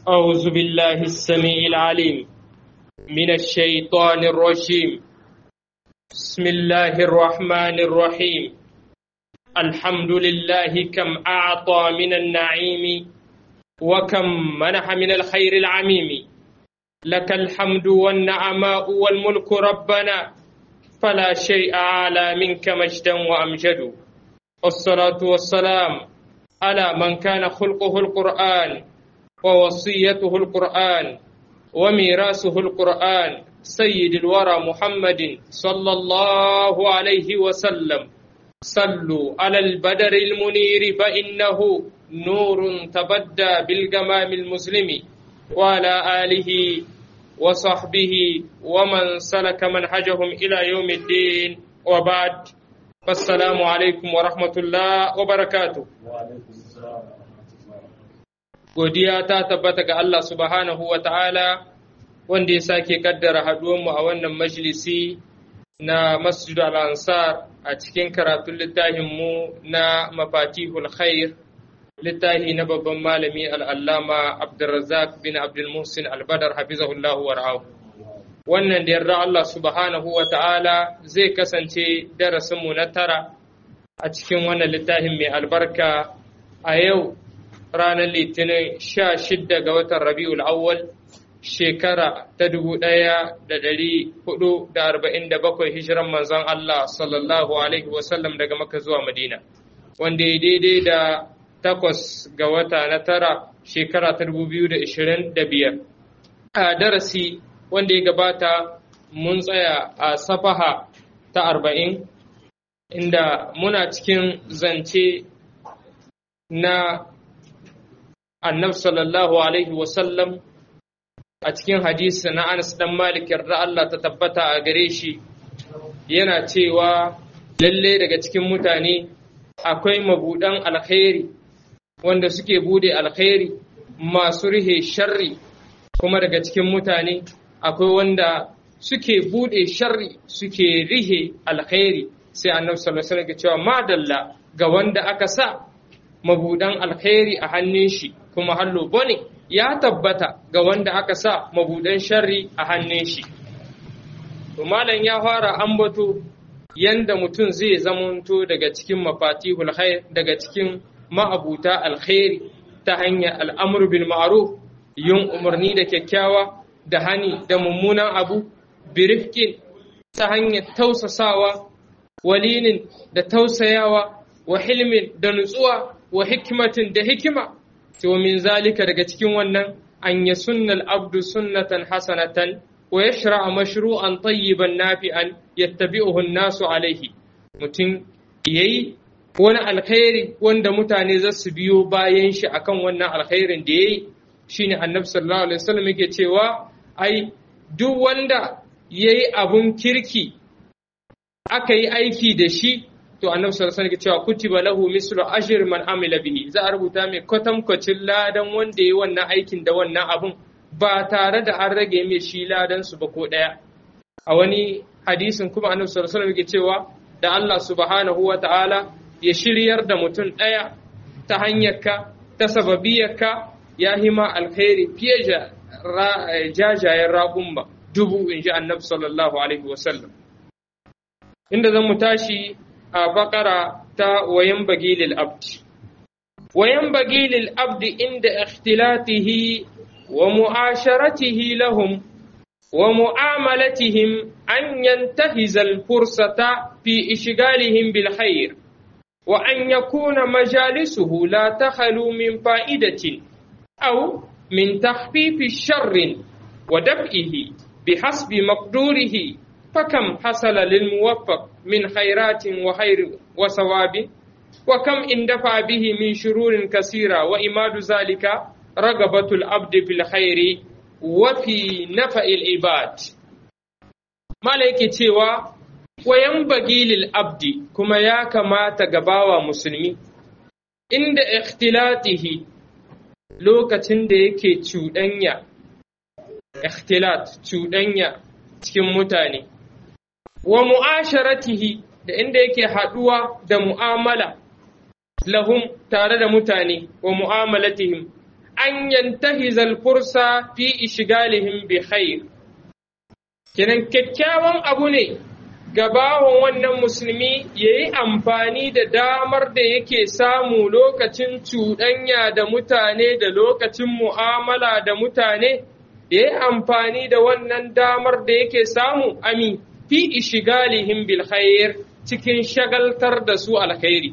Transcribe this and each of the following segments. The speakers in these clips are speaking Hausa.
أعوذ بالله السميع العليم من الشيطان الرجيم بسم الله الرحمن الرحيم الحمد لله كم أعطى من النعيم وكم منح من الخير العميم لك الحمد والنعماء والملك ربنا فلا شيء أعلى منك مجدا وأمجد والصلاة والسلام على من كان خلقه القرآن ووصيته القرآن وميراثه القرآن سيد الورى محمد صلى الله عليه وسلم صلوا على البدر المنير فإنه نور تبدى بالجمام المسلم وعلى آله وصحبه ومن سلك منهجهم إلى يوم الدين وبعد فالسلام عليكم ورحمة الله وبركاته godiya ta tabbata ga Allah subhanahu wa ta'ala wanda ya sake kaddara haɗuwanmu a wannan majalisi na masjidu al-ansar a cikin karatun littafinmu na mafatihul khair littafi na babban malami al'allama abdulrazak bin abdulmuhsin albadar hafizahullahu war'ahu wannan da yarda Allah subhanahu wa ta'ala zai kasance darasinmu na tara a cikin wannan littafin mai albarka a yau ranar litinin sha shidda ga watan rabi'ul awwal shekara ta dubu ɗaya da ɗari hudu da arba'in da bakwai hijiran manzon Allah sallallahu alaihi wasallam daga maka zuwa madina wanda ya daidai da takwas ga wata na tara shekara ta dubu biyu da ishirin da biyar a darasi wanda ya gabata mun tsaya a safaha ta arba'in inda muna cikin zance na annabi sallallahu alaihi wasallam a cikin hadisi na Anas dan Malik yarda Allah ta tabbata a gare shi yana cewa lalle daga cikin mutane akwai mabudan alkhairi wanda suke bude alkhairi masu rihe sharri kuma daga cikin mutane akwai wanda suke bude sharri suke rihe alkhairi sai annabi sallallahu alaihi wasallam cewa madalla ga wanda aka sa mabudan alkhairi a hannun shi kuma hallo bane ya tabbata ga wanda aka sa mabudan sharri a hannun shi to malam ya fara ambato yanda mutum zai zamanto daga cikin mafatihul khair daga cikin ma'abuta alkhairi ta hanyar al'amru bil ma'ruf yin umarni da kyakkyawa da hani da mummunan abu birifkin ta hanyar tausasawa walinin da tausayawa wa hilmin da nutsuwa wa hikmatin da hikima to min zalika daga cikin wannan an ya sunnal abdu sunnatan hasanatan wa yashra mashru'an tayyiban nafi'an yattabi'uhu an-nasu alaihi mutum yayi wani alkhairi wanda mutane za su biyo bayan shi akan wannan alkhairin da yayi shine annabi sallallahu alaihi wasallam yake cewa ai duk wanda yayi abun kirki aka yi aiki da shi to annabi sallallahu alaihi cewa kutiba lahu mislu ajr man amila bihi za a rubuta mai kwatankwacin ladan wanda yayi wannan aikin da wannan abun ba tare da an rage mai shi ladan su ba ko daya a wani hadisin kuma annabi sallallahu alaihi wasallam cewa da Allah subhanahu wa ta'ala ya shiryar da mutum daya ta hanyarka ta sababiyarka ya hima alkhairi fiye da jajayen raƙumma dubu in ji annabi sallallahu alaihi wasallam inda zan mu tashi a bakara ta wayan bagilil abdi wayan bagilil abdi inda ikhtilatihi wa mu'asharatihi lahum wa mu'amalatihim an yantahiza al-fursata fi ishgalihim bil khair wa an yakuna majalisuhu la takhalu min fa'idatin aw min takhfifi sharrin wa daf'ihi bihasbi maqdurihi فكم حصل للموفق من خيرات وخير وثواب وكم اندفع به من شرور كثيرة وإماد ذلك رغبة العبد في الخير وفي نفع العباد ملائكة تيوا وينبغي للعبد كما يا كما تغباوا مسلمي عند اختلاطه lokacin da yake cuɗanya ikhtilat cuɗanya cikin mutane wa mu'asharatihi da inda yake haɗuwa da mu'amala lahum tare da mutane wa mu'amalatihim an yantahiza al-fursa fi ishgalihim bi khair kenan kyakkyawan abu ne gabawan wannan musulmi ya yi amfani da damar da yake samu lokacin cuɗanya da mutane da lokacin mu'amala da mutane ya yi amfani da wannan damar da yake samu ami fi ishigalihim bil khair cikin shagaltar da su alkhairi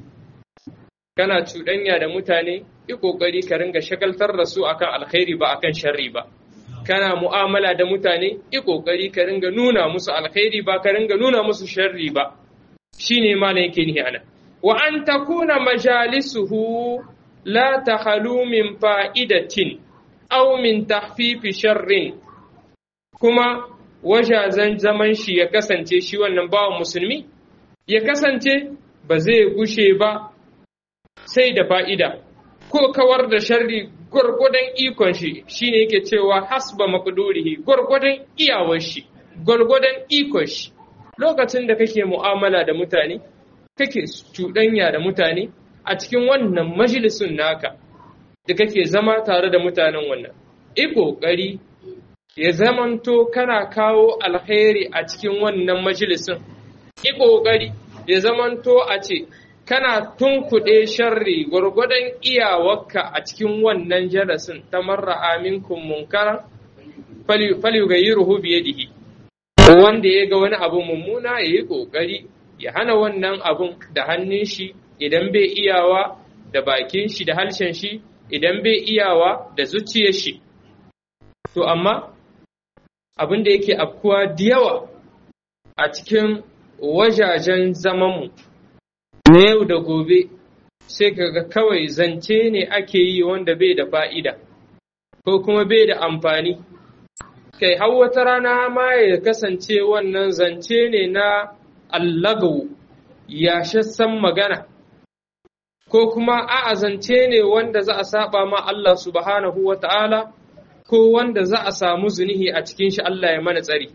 kana cuɗanya da mutane yi ƙoƙari ka ringa shagaltar da su akan alkhairi ba akan sharri ba kana mu'amala da mutane yi ƙoƙari ka ringa nuna musu alkhairi ba ka ringa nuna musu sharri ba shine malam yake nihi ana wa an takuna majalisuhu la takhalu min fa'idatin aw min tahfifi sharrin kuma wajazen zaman shi ya kasance shi wannan bawan musulmi ya kasance ba zai gushe ba sai da fa'ida ko kawar da sharri gwargwadon ikon shi shine yake cewa hasba maqdurihi gwargwadon iyawar shi gwargwadon ikon shi lokacin da kake mu'amala da mutane kake cuɗanya da mutane a cikin wannan majalisun naka da kake zama tare da mutanen wannan i ƙoƙari ya zamanto kana kawo alkhairi a cikin wannan majalisun i ƙoƙari ya zamanto a ce kana tunkuɗe sharri gwargwadon iyawarka a cikin wannan jarasin ta marra aminkum munkara falyugayyiruhu biyadihi wanda ya ga wani abu mummuna ya yi ƙoƙari ya hana wannan abun da hannun shi idan bai iyawa da bakin shi da harshen shi idan bai iyawa da zuciyar shi to amma abin da yake afkuwa da yawa a cikin wajajen zamanmu na yau da gobe sai kaga kawai zance ne ake yi wanda bai da fa'ida ko kuma bai da amfani kai har wata rana ma ya kasance wannan zance ne na allagawu yashassan magana ko kuma a'a zance ne wanda za a saba ma Allah subhanahu wa ta'ala ko wanda za a samu zunihi a cikin shi Allah ya mana tsari.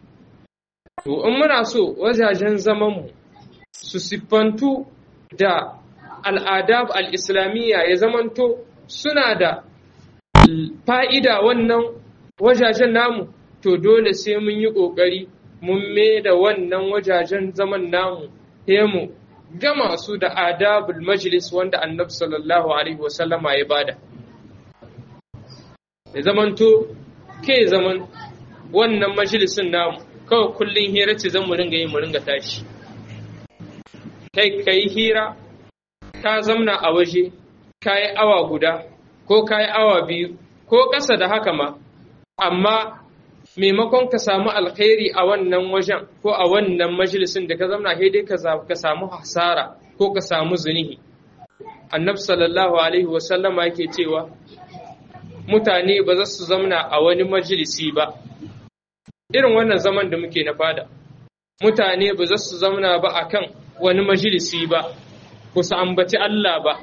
To, in muna so wajajen zamanmu su siffantu da al'adab al'islamiyya ya zamanto suna da fa'ida wannan wajajen namu, to dole sai mun yi ƙoƙari mun me da wannan wajajen zaman namu, mu gama su da adabul majlis wanda annabi sallallahu alaihi wasallama ya bada. Ya zamanto ke zaman wannan majalisin namu kawai kullum hira ce zan mu ringa yi mu ringa tashi. Kai ka yi hira, ka zamna a waje, ka yi awa guda, ko ka yi awa biyu, ko ƙasa da haka ma, amma maimakon ka samu alkhairi a wannan wajen ko a wannan majalisin da ka zamna sai dai ka samu hasara ko ka samu zunihi. Annabi sallallahu alaihi wasallama yake cewa mutane ba za su zamna a wani majalisi ba, irin wannan zaman da muke na fada. Mutane ba za su zamna ba a kan wani majalisi ba, ku su ambaci Allah ba,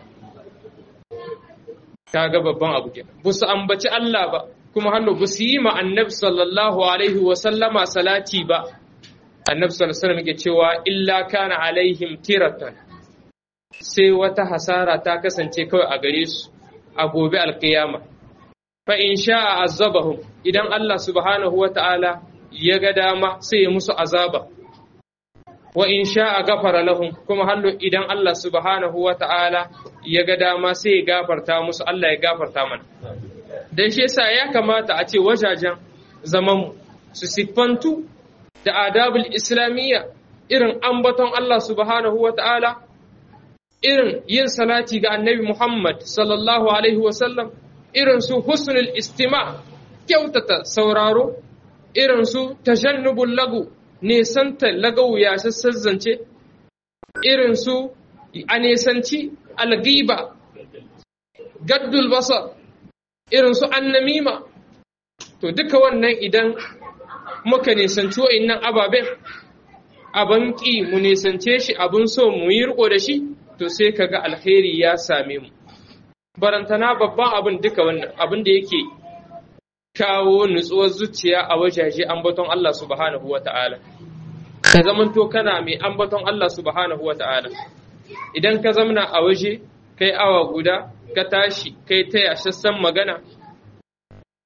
ta ga babban abu kenan. Ba su ambaci Allah ba, kuma hannu ba su yi ma annabi sallallahu alaihi wa sallama salati ba annabi sallallahu alaihi wasallam yake cewa illa kana alaihim tiratan sai wata hasara ta kasance kawai a gare su a gobe alkiyama fa in sha'a azabahum idan Allah subhanahu wata'ala ya ga dama sai ya musu azaba wa in sha'a gafara lahum kuma hallo idan Allah subhanahu wata'ala ya ga dama sai ya gafarta musu Allah ya gafarta mana dan shi yasa ya kamata a ce wajajen zaman su siffantu da adabul islamiyya irin ambaton Allah subhanahu wa ta'ala irin yin salati ga annabi Muhammad sallallahu alaihi wasallam irin su husnul istima kyautata sauraro irin su tajannubul lagu nesanta lagau ya zance irin su a nesanci algiba gaddul basar irin su annamima to duka wannan idan muka nisanci wa'innan ababen abin ƙi mu nisance shi abin so mu yi riko da shi to sai kaga alheri ya same mu barantana babban abin duka wannan abin da yake kawo nutsuwar zuciya a wajaje ambaton Allah subhanahu wa ta'ala ka zamanto kana mai ambaton Allah subhanahu wa ta'ala idan ka zamna a waje kai awa guda ka tashi kai ta yashassan magana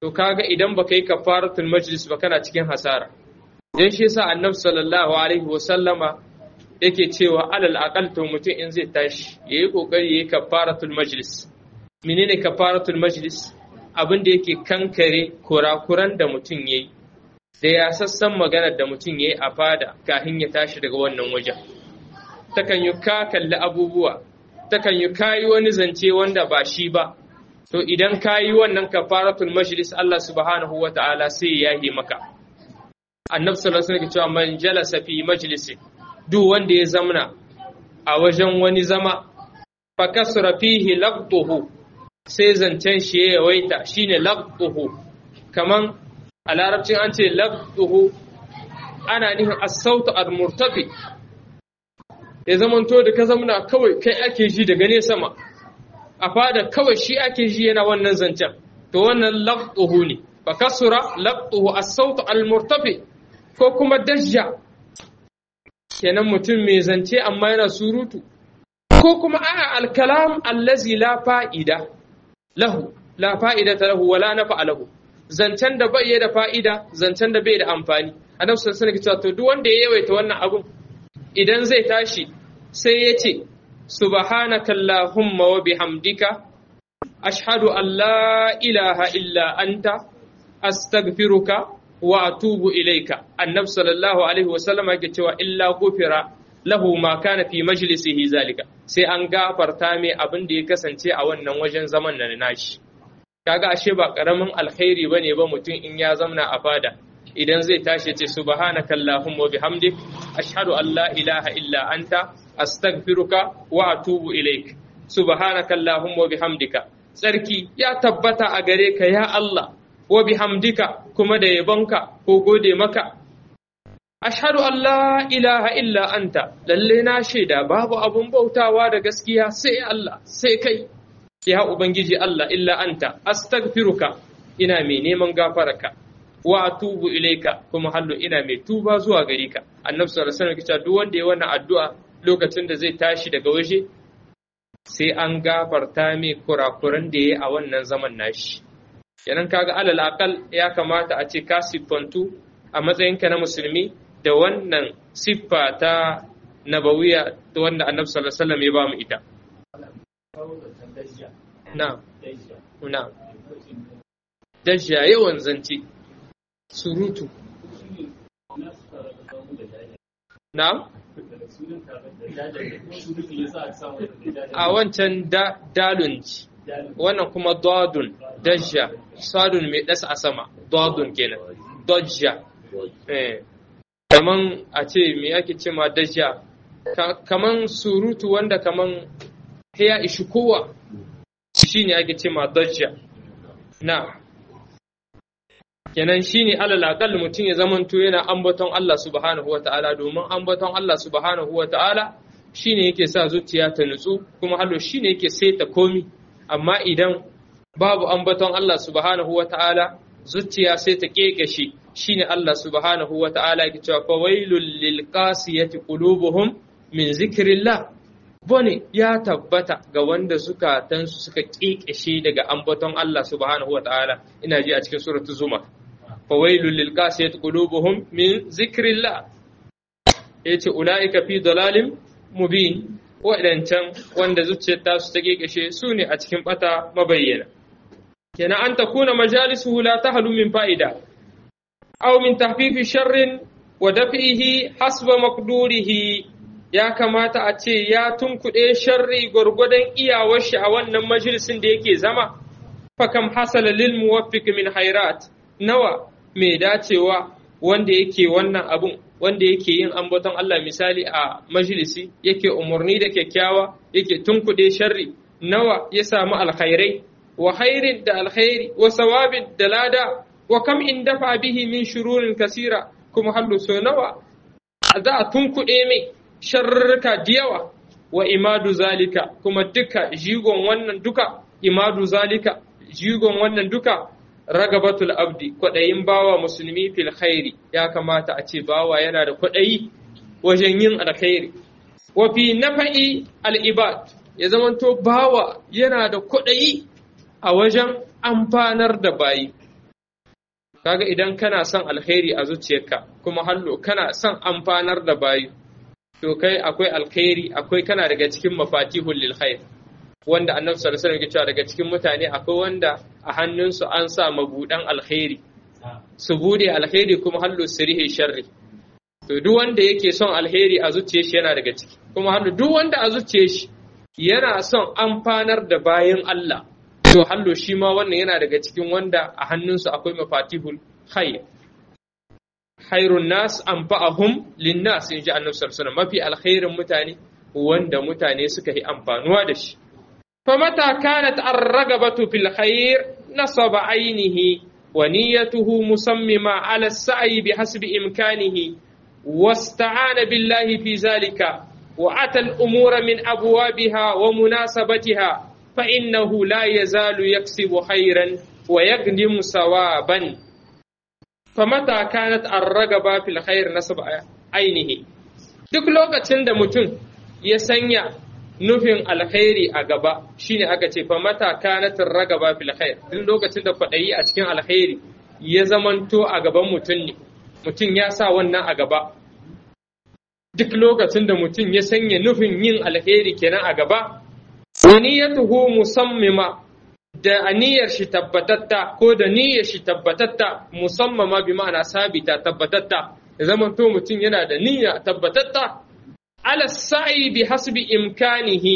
to kaga idan baka yi kafaratul majlis ba kana cikin hasara dan shi yasa annabi sallallahu alaihi wa sallama yake cewa alal aqal to mutum in zai tashi yayi kokari yayi kafaratul majlis menene kafaratul majlis abin da yake kankare kurakuran da mutum yayi da ya sassan maganar da mutum yayi a fada kafin ya tashi daga wannan wajen takan yi ka kalli abubuwa takan yi kayi wani zance wanda ba shi ba to idan kayi wannan kafaratul majlis Allah subhanahu wa ta'ala sai ya yi maka annabi sallallahu alaihi wasallam cewa man jalasa fi majlisi duk wanda ya zamna a wajen wani zama fa kasra fihi laqtuhu sai zancen shi ya yawaita shine laqtuhu kaman a larabcin an ce laqtuhu ana nihin as-sautu al-murtafi ya zamanto da ka zamna kawai kai ake ji daga ne sama a fada kawai shi ake ji yana wannan zancen to wannan laqtuhu ne fa kasura laqtuhu as-sautu al-murtafi ko kuma dajja kenan mutum mai zance amma yana surutu ko kuma a'a al-kalam allazi la fa'ida lahu la fa'ida lahu wala nafa lahu zancen da bai da fa'ida zancen da bai da amfani annabi sallallahu alaihi wasallam to duk wanda ya yawaita wannan abun idan zai tashi sai ya ce subhanakallahumma wa bihamdika ashhadu an la ilaha illa anta astaghfiruka wa atubu ilaika annabi sallallahu alaihi wasallam yake cewa illa gufira lahu ma kana fi majlisihi zalika sai an gafarta mai abin da ya kasance a wannan wajen zaman na nashi kaga ashe ba karamin alkhairi bane ba mutum in ya zamna a fada idan zai tashi ce subhanaka allahumma wa bihamdik ashhadu an la ilaha illa anta astaghfiruka wa atubu ilaik subhanaka allahumma wa bihamdika tsarki ya tabbata a gare ka ya Allah wa bihamdika kuma da yabonka ko gode maka ashhadu an la ilaha illa anta lalle na shaida babu abun bautawa da gaskiya sai Allah sai kai ya ubangiji Allah illa anta astaghfiruka ina mai neman gafararka wa atubu ilaika kuma hallo ina mai tuba zuwa gare ka annabi sallallahu alaihi wasallam duk wanda ya wannan addu'a lokacin da zai tashi daga waje sai an gafarta mai kurakuran da yayi a wannan zaman nashi kenan kaga alal aqal ya kamata a ce ka siffantu a matsayinka na musulmi da wannan siffa ta nabawiya da wanda annabi sallallahu alaihi wasallam ya ba mu ita na'am na'am dajja yawan zance surutu na'am a wancan dalun wannan kuma dadun dajja sadun mai ɗasa a sama dadun kenan dajja kaman a ce me ake ce ma dajja kaman surutu wanda kaman ya ishi kowa shi ne ake ce ma dajja na kenan shi ne alal akal mutum ya zamanto yana ambaton Allah subhanahu wa ta'ala domin ambaton Allah subhanahu wa ta'ala shi ne yake sa zuciya ta nutsu kuma hallo shi ne yake saita komi amma idan babu ambaton Allah subhanahu wa ta'ala zuciya sai ta kekashe shi ne Allah subhanahu wa ta'ala yake cewa fawailul lil qasiyati qulubuhum min zikrillah bane ya tabbata ga wanda zukatansu suka kekashe daga ambaton Allah subhanahu wa ta'ala ina ji a cikin suratul zuma fawailul lil qasiyati qulubuhum min zikrillah yace ulaika fi dalalin mubin waɗancan wanda zuciyar tasu ta kekashe su ne a cikin bata mabayyana kenan an takuna majalisuhu la tahlu min fa'ida aw min tahfifi sharrin wa daf'ihi hasba maqdurihi ya kamata a ce ya tunkuɗe sharri gwargwadon iyawar shi a wannan majalisin da yake zama fakam hasala lil muwaffiq min hairat nawa mai dacewa wanda yake wannan abun wanda yake yin ambaton Allah misali a majalisi yake umarni da kyakkyawa yake tunkuɗe sharri nawa ya samu alkhairai wa khairin da alkhairi wa sawabin da lada wa kam in dafa bihi min shururin kasira kuma hallu so nawa za a tunkuɗe mai sharrika da yawa wa imadu zalika kuma duka jigon wannan duka imadu zalika jigon wannan duka ragabatul abdi kwaɗayin bawa musulmi fil khairi ya kamata a ce bawa yana da kwaɗayi wajen yin alkhairi wa fi nafa'i al-ibad ya zamanto bawa yana da kwaɗayi a wajen amfanar da bayi kaga idan kana son alkhairi a zuciyarka kuma hallo kana son amfanar da bayi to kai akwai alkhairi akwai kana daga cikin mafatihul lil khair wanda annabi sallallahu alaihi wasallam cewa daga cikin mutane akwai wanda a hannunsu an sa mabudan alkhairi su bude alkhairi kuma hallo su rihe sharri to duk wanda yake son alheri a zuciyar shi yana daga ciki kuma hallo duk wanda a zuciyar shi yana son amfanar da bayan Allah to hallo shi ma wannan yana daga cikin wanda a hannunsu akwai mafatihul khair khairun nas anfa'ahum linnas inji annabi sallallahu alaihi wasallam mafi alkhairin mutane wanda mutane suka yi amfanuwa da shi famata kanat ar-ragabatu fil khair nasaba ainihi wa niyyatuhu musammima ala as-sa'i bihasbi imkanihi wasta'ana billahi fi zalika wa ata al-umura min abwabiha wa munasabatiha fa innahu la yazalu yaksibu khairan wa yaqdimu sawaban famata kanat ar-ragaba fil khair nasaba ainihi duk lokacin da mutum ya sanya nufin alkhairi a gaba shine aka ce fa mata kanat ar-ragaba fil khair duk lokacin da kwadayi a cikin alkhairi ya zamanto a gaban mutum ne mutum ya sa wannan a gaba duk lokacin da mutum ya sanya nufin yin alheri kenan a gaba waniyatuhu musammima da aniyar shi tabbatatta ko da niyyar shi tabbatatta musammama bi ma'ana sabita tabbatatta ya zama to mutum yana da niyya tabbatatta ala sa'i bi hasbi imkanihi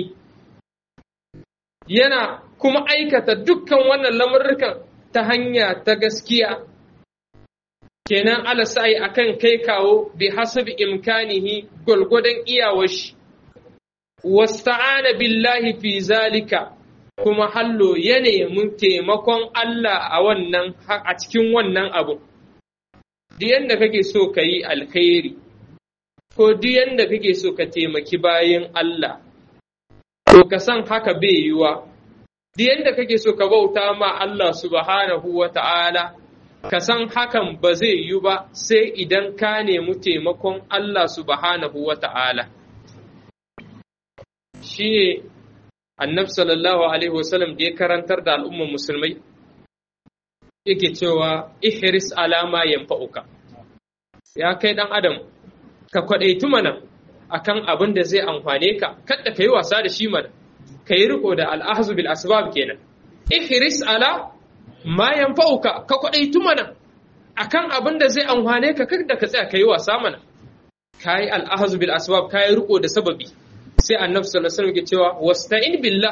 yana kuma aikata dukkan wannan lamurrukan ta hanya ta gaskiya kenan ala sa'i akan kai kawo bi hasbi imkanihi gwargwadon iyawar shi wasta'ana billahi fi zalika kuma hallo ya nemi taimakon Allah a wannan a cikin wannan abu duk yanda kake so ka yi alkhairi ko duk yanda kake so ka taimaki bayan Allah to ka san haka bai yiwa duk yanda kake so ka bauta ma Allah subhanahu wa ta'ala ka san hakan ba zai yi ba sai idan ka nemi taimakon Allah subhanahu wa ta'ala. Shi ne annab sallallahu Alaihi wasallam da ya karantar da al'umman musulmai, yake cewa ihris alama yanfa'uka. Ya kai ɗan Adam, ka kwaɗaitu mana akan abin da zai amfane ka, kadda ka yi wasa da shi mana, ka yi riko da al'ahazu bil asbab kenan. Ihris ala ma yanfa'uka ka kwadaitu mana akan abin da zai amfane ka kada ka tsaya kai wasa mana kai al'ahzu bil asbab kai riko da sababi sai annabi sallallahu alaihi wasallam ke cewa wasta'in billah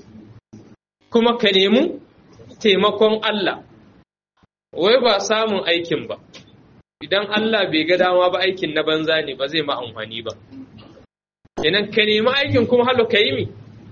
kuma ka nemi taimakon Allah wai ba samun aikin ba idan Allah bai ga dama ba aikin na banza ne ba zai ma amfani ba kenan ka nemi aikin kuma halo ka yi mi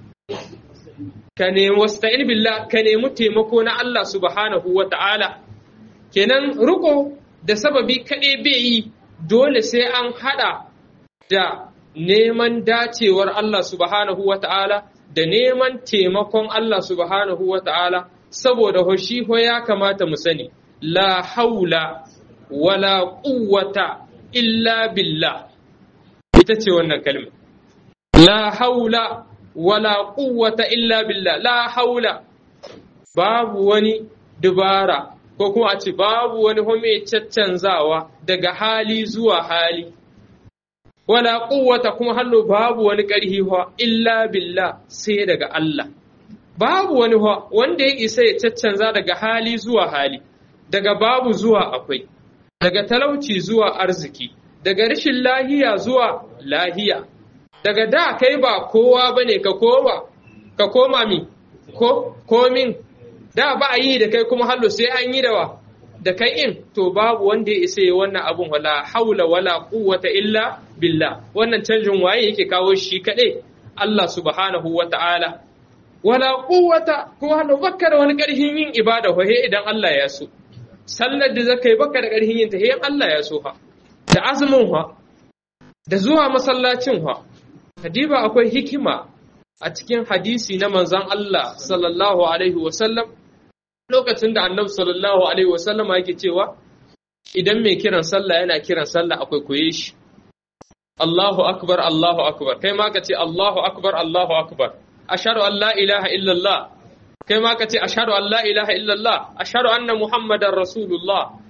ka nemi wasta'in billah ka nemi taimako na Allah subhanahu wa ta'ala kenan riko da sababi kaɗai bai yi dole sai an haɗa da neman dacewar Allah subhanahu wa ta'ala da neman taimakon Allah subhanahu wa ta'ala saboda hoshi ho ya kamata mu sani la haula wala quwwata illa billah ita ce wannan kalma la haula wala quwwata illa billah la haula babu wani dubara ko kuma a ce babu wani home caccanzawa daga hali zuwa hali wala quwwata kuma hallo babu wani ƙarhi wa illa billah sai daga Allah babu wani wa wanda ya isa ya caccanza daga hali zuwa hali daga babu zuwa akwai daga talauci zuwa arziki daga rashin lahiya zuwa lahiya daga da kai ba kowa bane ka koma ka koma mi ko komin da ba a yi da kai kuma hallo sai an yi da wa da kai in to babu wanda ya isa yi wannan abun wala haula wala quwwata illa billah wannan canjin waye yake kawo shi kadai Allah subhanahu wa ta'ala wala quwwata kuma hallo bakka da wani karhin yin ibada ho he idan Allah ya so sallar da zakai bakka da karhin yin ta he Allah ya so ha da azumin ha da zuwa masallacin ha Hadiba akwai hikima a cikin hadisi na manzan Allah sallallahu Alaihi wasallam lokacin da annabi sallallahu Alaihi wasallam yake cewa idan mai kiran sallah yana kiran sallah akwai koye shi. Allahu akbar Allahu akbar kai ma ka ce Allahu akbar Allahu akbar ashhadu an la ilaha illallah kai ma ka ce ashhadu an la ilaha illallah ashhadu anna muhammadar rasulullah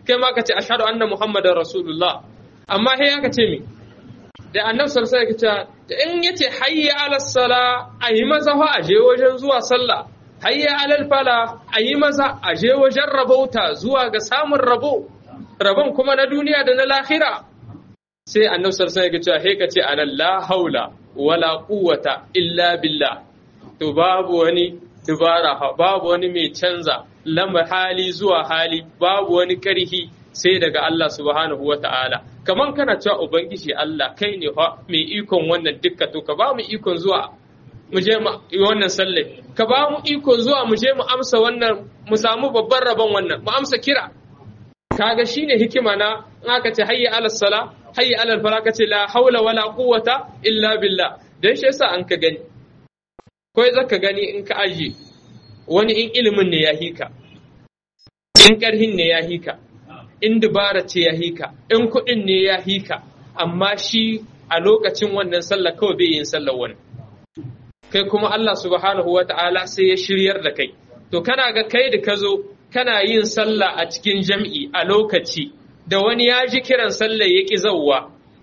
kai ma ka ce ashhadu anna muhammadar rasulullah amma sai aka ce mi da annabi sallallahu alaihi wasallam in yace hayya ala sala ayi maza fa aje wajen zuwa sallah hayya ala fala ayi maza aje wajen rabauta zuwa ga samun rabo rabon kuma na duniya da na lahira sai annabi sallallahu alaihi wasallam ya ce ka ce anan la haula wala quwwata illa billah to babu wani dubara babu wani mai canza lamar hali zuwa hali babu wani karhi sai daga Allah subhanahu wa ta'ala kaman kana cewa ubangiji Allah kai ne fa mai ikon wannan dukka to ka ba mu ikon zuwa mu je mu wannan sallai ka ba mu ikon zuwa mu je mu amsa wannan mu samu babban rabon wannan mu amsa kira kaga shine hikima na in aka ce hayya ala sala hayya ala fala ka ce la haula wala quwwata illa billah dan shi yasa an ka gani ko zaka gani in ka aje wani in ilimin ne ya hika in karhin ne ya hika in dubara ce ya hika in kuɗin ne ya hika amma shi a lokacin wannan sallah kawai bai yin sallar wani kai kuma Allah subhanahu wa ta'ala sai ya shiryar da kai to kana ga kai da ka zo kana yin sallah a cikin jam'i a lokaci da wani ya ji kiran sallah ya ƙi zauwa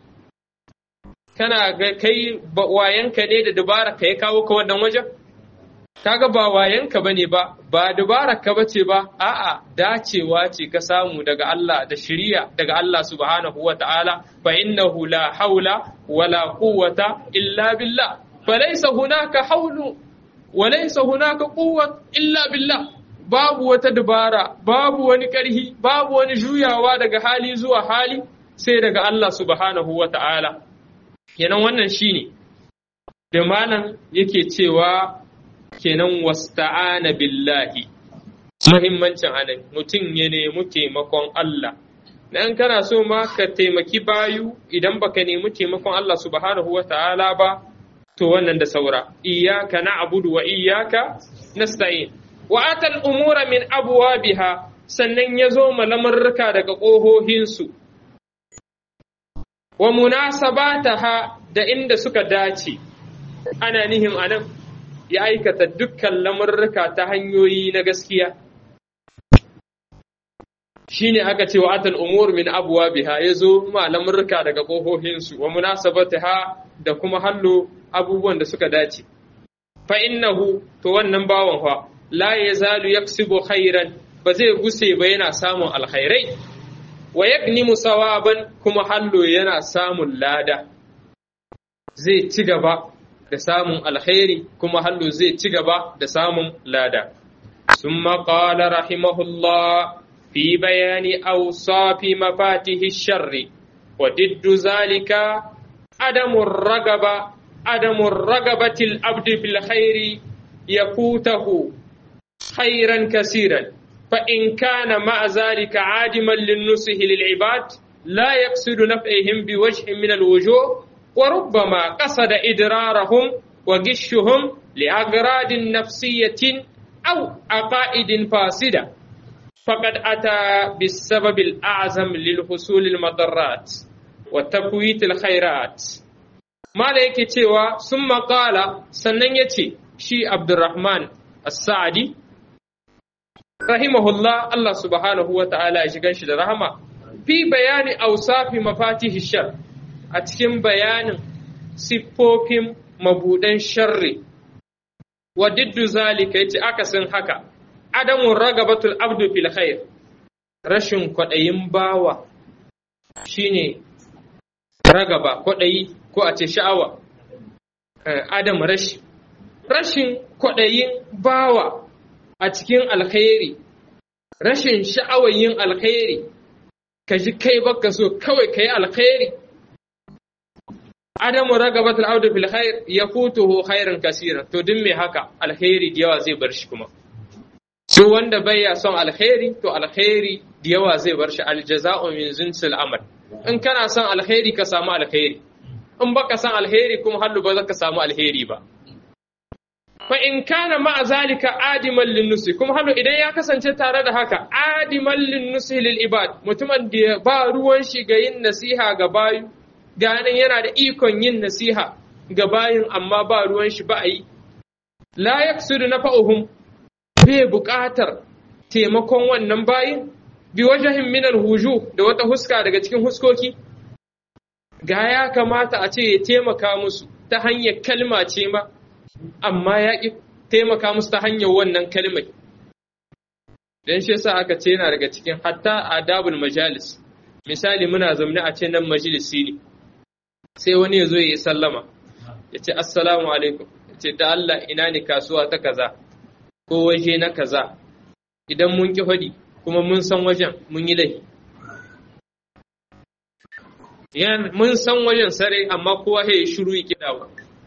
kana ga kai wayanka ne da dubara ka ya kawo ka wannan wajen kaga ba wayanka bane ba ba dubarar ka bace ba a'a dacewa ce ka samu daga Allah da shiriya daga Allah subhanahu wata'ala fa innahu la haula wala quwwata illa billah falaysa hunaka haulu walaysa hunaka quwwa illa billah babu wata dubara babu wani karhi babu wani juyawa daga hali zuwa hali sai daga Allah subhanahu wata'ala kenan wannan shine da malam yake cewa kenan wasta'ana billahi muhimmancin anan mutum ya nemi taimakon Allah dan kana so ma ka taimaki bayu idan baka nemi taimakon Allah subhanahu wata'ala ba to wannan da saura iyyaka na'budu wa iyyaka nasta'in wa atal umura min abwabiha sannan ya zo malamarruka daga ƙohohinsu wa munasabataha da inda suka dace ana nihim anan ya aikata dukkan lamurruka ta hanyoyi na gaskiya shine aka ce wa atal umur min abwabiha yazo ma lamurruka daga kohohinsu wa munasabataha da kuma hallo abubuwan da suka dace fa innahu to wannan bawan fa la yazalu yaksibu khairan ba zai guse ba yana samun alkhairai wa yagnimu sawaban kuma hallo yana samun lada zai ci gaba da samun alkhairi kuma hallo zai ci gaba da samun lada summa qala rahimahullah fi bayani awsafi mafatihi sharri wa diddu zalika adamu ragaba adamu ragabati al-abdi fil khairi yakutahu khairan kasiran فإن كان مع ذلك عادما للنصح للعباد لا يقصد نفعهم بوجه من الوجوه وربما قصد إدرارهم وغشهم لأغراض نفسية أو عقائد فاسدة فقد أتى بالسبب الأعظم للحصول المضرات وتفويت الخيرات ما لك تيوا ثم قال سنن يتي شي عبد الرحمن السعدي rahimahullah Allah subhanahu wa ta'ala ya shigan shi da rahama fi bayani ausafi mafatihi shar a cikin bayanin siffofin mabudan sharri wa diddu zalika yace akasin haka adamun ragabatul abdu fil khair rashin kwaɗayin bawa shine ragaba kwaɗayi ko a ce sha'awa adam rashi rashin kwaɗayin bawa a cikin alkhairi rashin sha'awar yin alkhairi ka ji kai baka so kawai ka yi alkhairi adamu ragabatul audu fil khair yafutuhu khairan kasiran to duk me haka alkhairi da yawa zai bar shi kuma so wanda baya son alkhairi to alkhairi da yawa zai bar shi aljaza'u min zinsil amal in kana son alkhairi ka samu alkhairi in baka son alkhairi kuma hallu ba za ka samu alheri ba fa in kana ma'a zalika adiman linnusi kuma halu idan ya kasance tare da haka adiman linnusi lil ibad mutumin da ba ruwan shi ga yin nasiha ga bayu ganin yana da ikon yin nasiha ga bayin amma ba ruwan shi ba a yi la yaksudu nafa'uhum bai buƙatar taimakon wannan bayin bi wajahin min alhuju da wata huska daga cikin huskoki ga ya kamata a ce ya taimaka musu ta hanyar kalma ce ma amma ya ki taimaka musu ta hanyar wannan kalmai dan shi yasa aka ce yana daga cikin hatta adabul majalis misali muna zaune a ce nan majalisi ne sai wani ya zo ya yi sallama ya ce assalamu alaikum ya ce da Allah ina ne kasuwa ta kaza ko waje na kaza idan mun ki hadi kuma mun san wajen mun yi laifi mun san wajen sare amma kowa ya shiru ya kidawa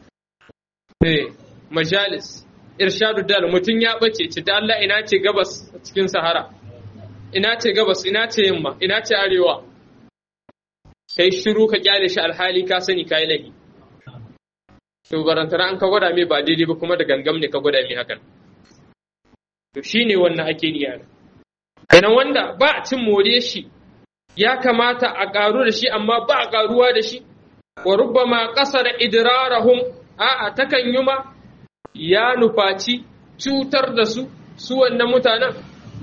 eh majalis irshadu dal mutum ya bace ce da Allah ina ce gabas cikin sahara ina ce gabas ina ce yamma ina ce arewa kai shiru ka kyale shi alhali ka sani kai lahi to barantana an ka gwada mai ba daidai ba kuma da gangam ne ka gwada mai hakan to shine wannan ake niyya kenan wanda ba a cin more shi ya kamata a karu da shi amma ba a karuwa da shi wa rubbama qasara idrarahum a'a takan yi ma ya nufaci cutar da su su wannan mutanen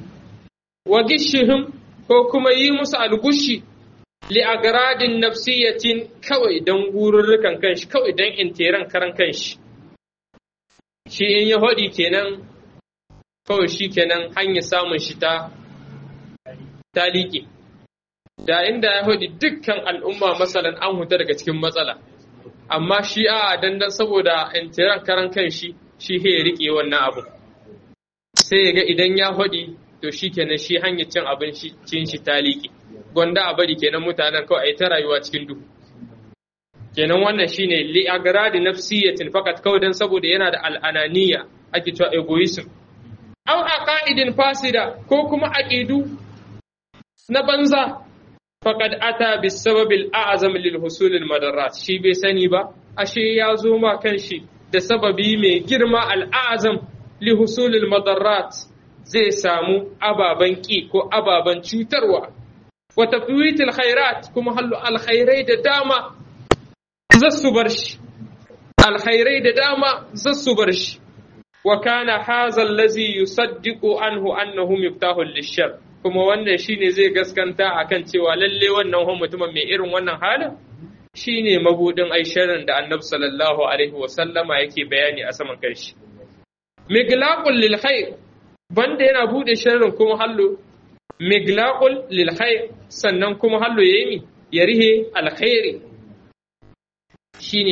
wa gishihim ko kuma yi musu algushi li agradin nafsiyatin kawai don gururrukan kanshi kawai don intiran karan kanshi shi in ya hodi kenan kawai shi kenan hanyar samun shi ta ta liƙe da inda ya hodi dukkan al'umma masalan an huta daga cikin matsala amma shi a dandan saboda intiran karan kanshi shi he ya riƙe wannan abu sai ya ga idan ya hodi to shi kenan shi hanyar cin abin cin shi ta liƙe gwanda a bari kenan mutanen kawai a yi ta rayuwa cikin duhu kenan wannan shine li agradi nafsiyatin fakat kawai dan saboda yana da al'ananiya ake cewa egoism aw aqaidin fasida ko kuma aqidu na banza faqad ata bis sababil a'zam lil husul al madarrat shi bai sani ba ashe ya zo ma kanshi da sababi mai girma al a'zam li husul al madarrat zai samu ababen ƙi ko ababen cutarwa wa tafwitil khairat kuma hallu alkhairai da dama zassu bar shi alkhairai da dama zassu bar shi wa kana hadha allazi yusaddiqu anhu annahu miftahul lishar kuma wannan shine zai gaskanta akan cewa lalle wannan hon mutumin mai irin wannan halin shine mabudin aisharin da annabi sallallahu alaihi wa sallama yake bayani a saman kanshi miglaqul lil khair banda yana bude sharrin kuma hallo miglaqul lil khair sannan kuma hallo yayi ya rihe alkhairi shine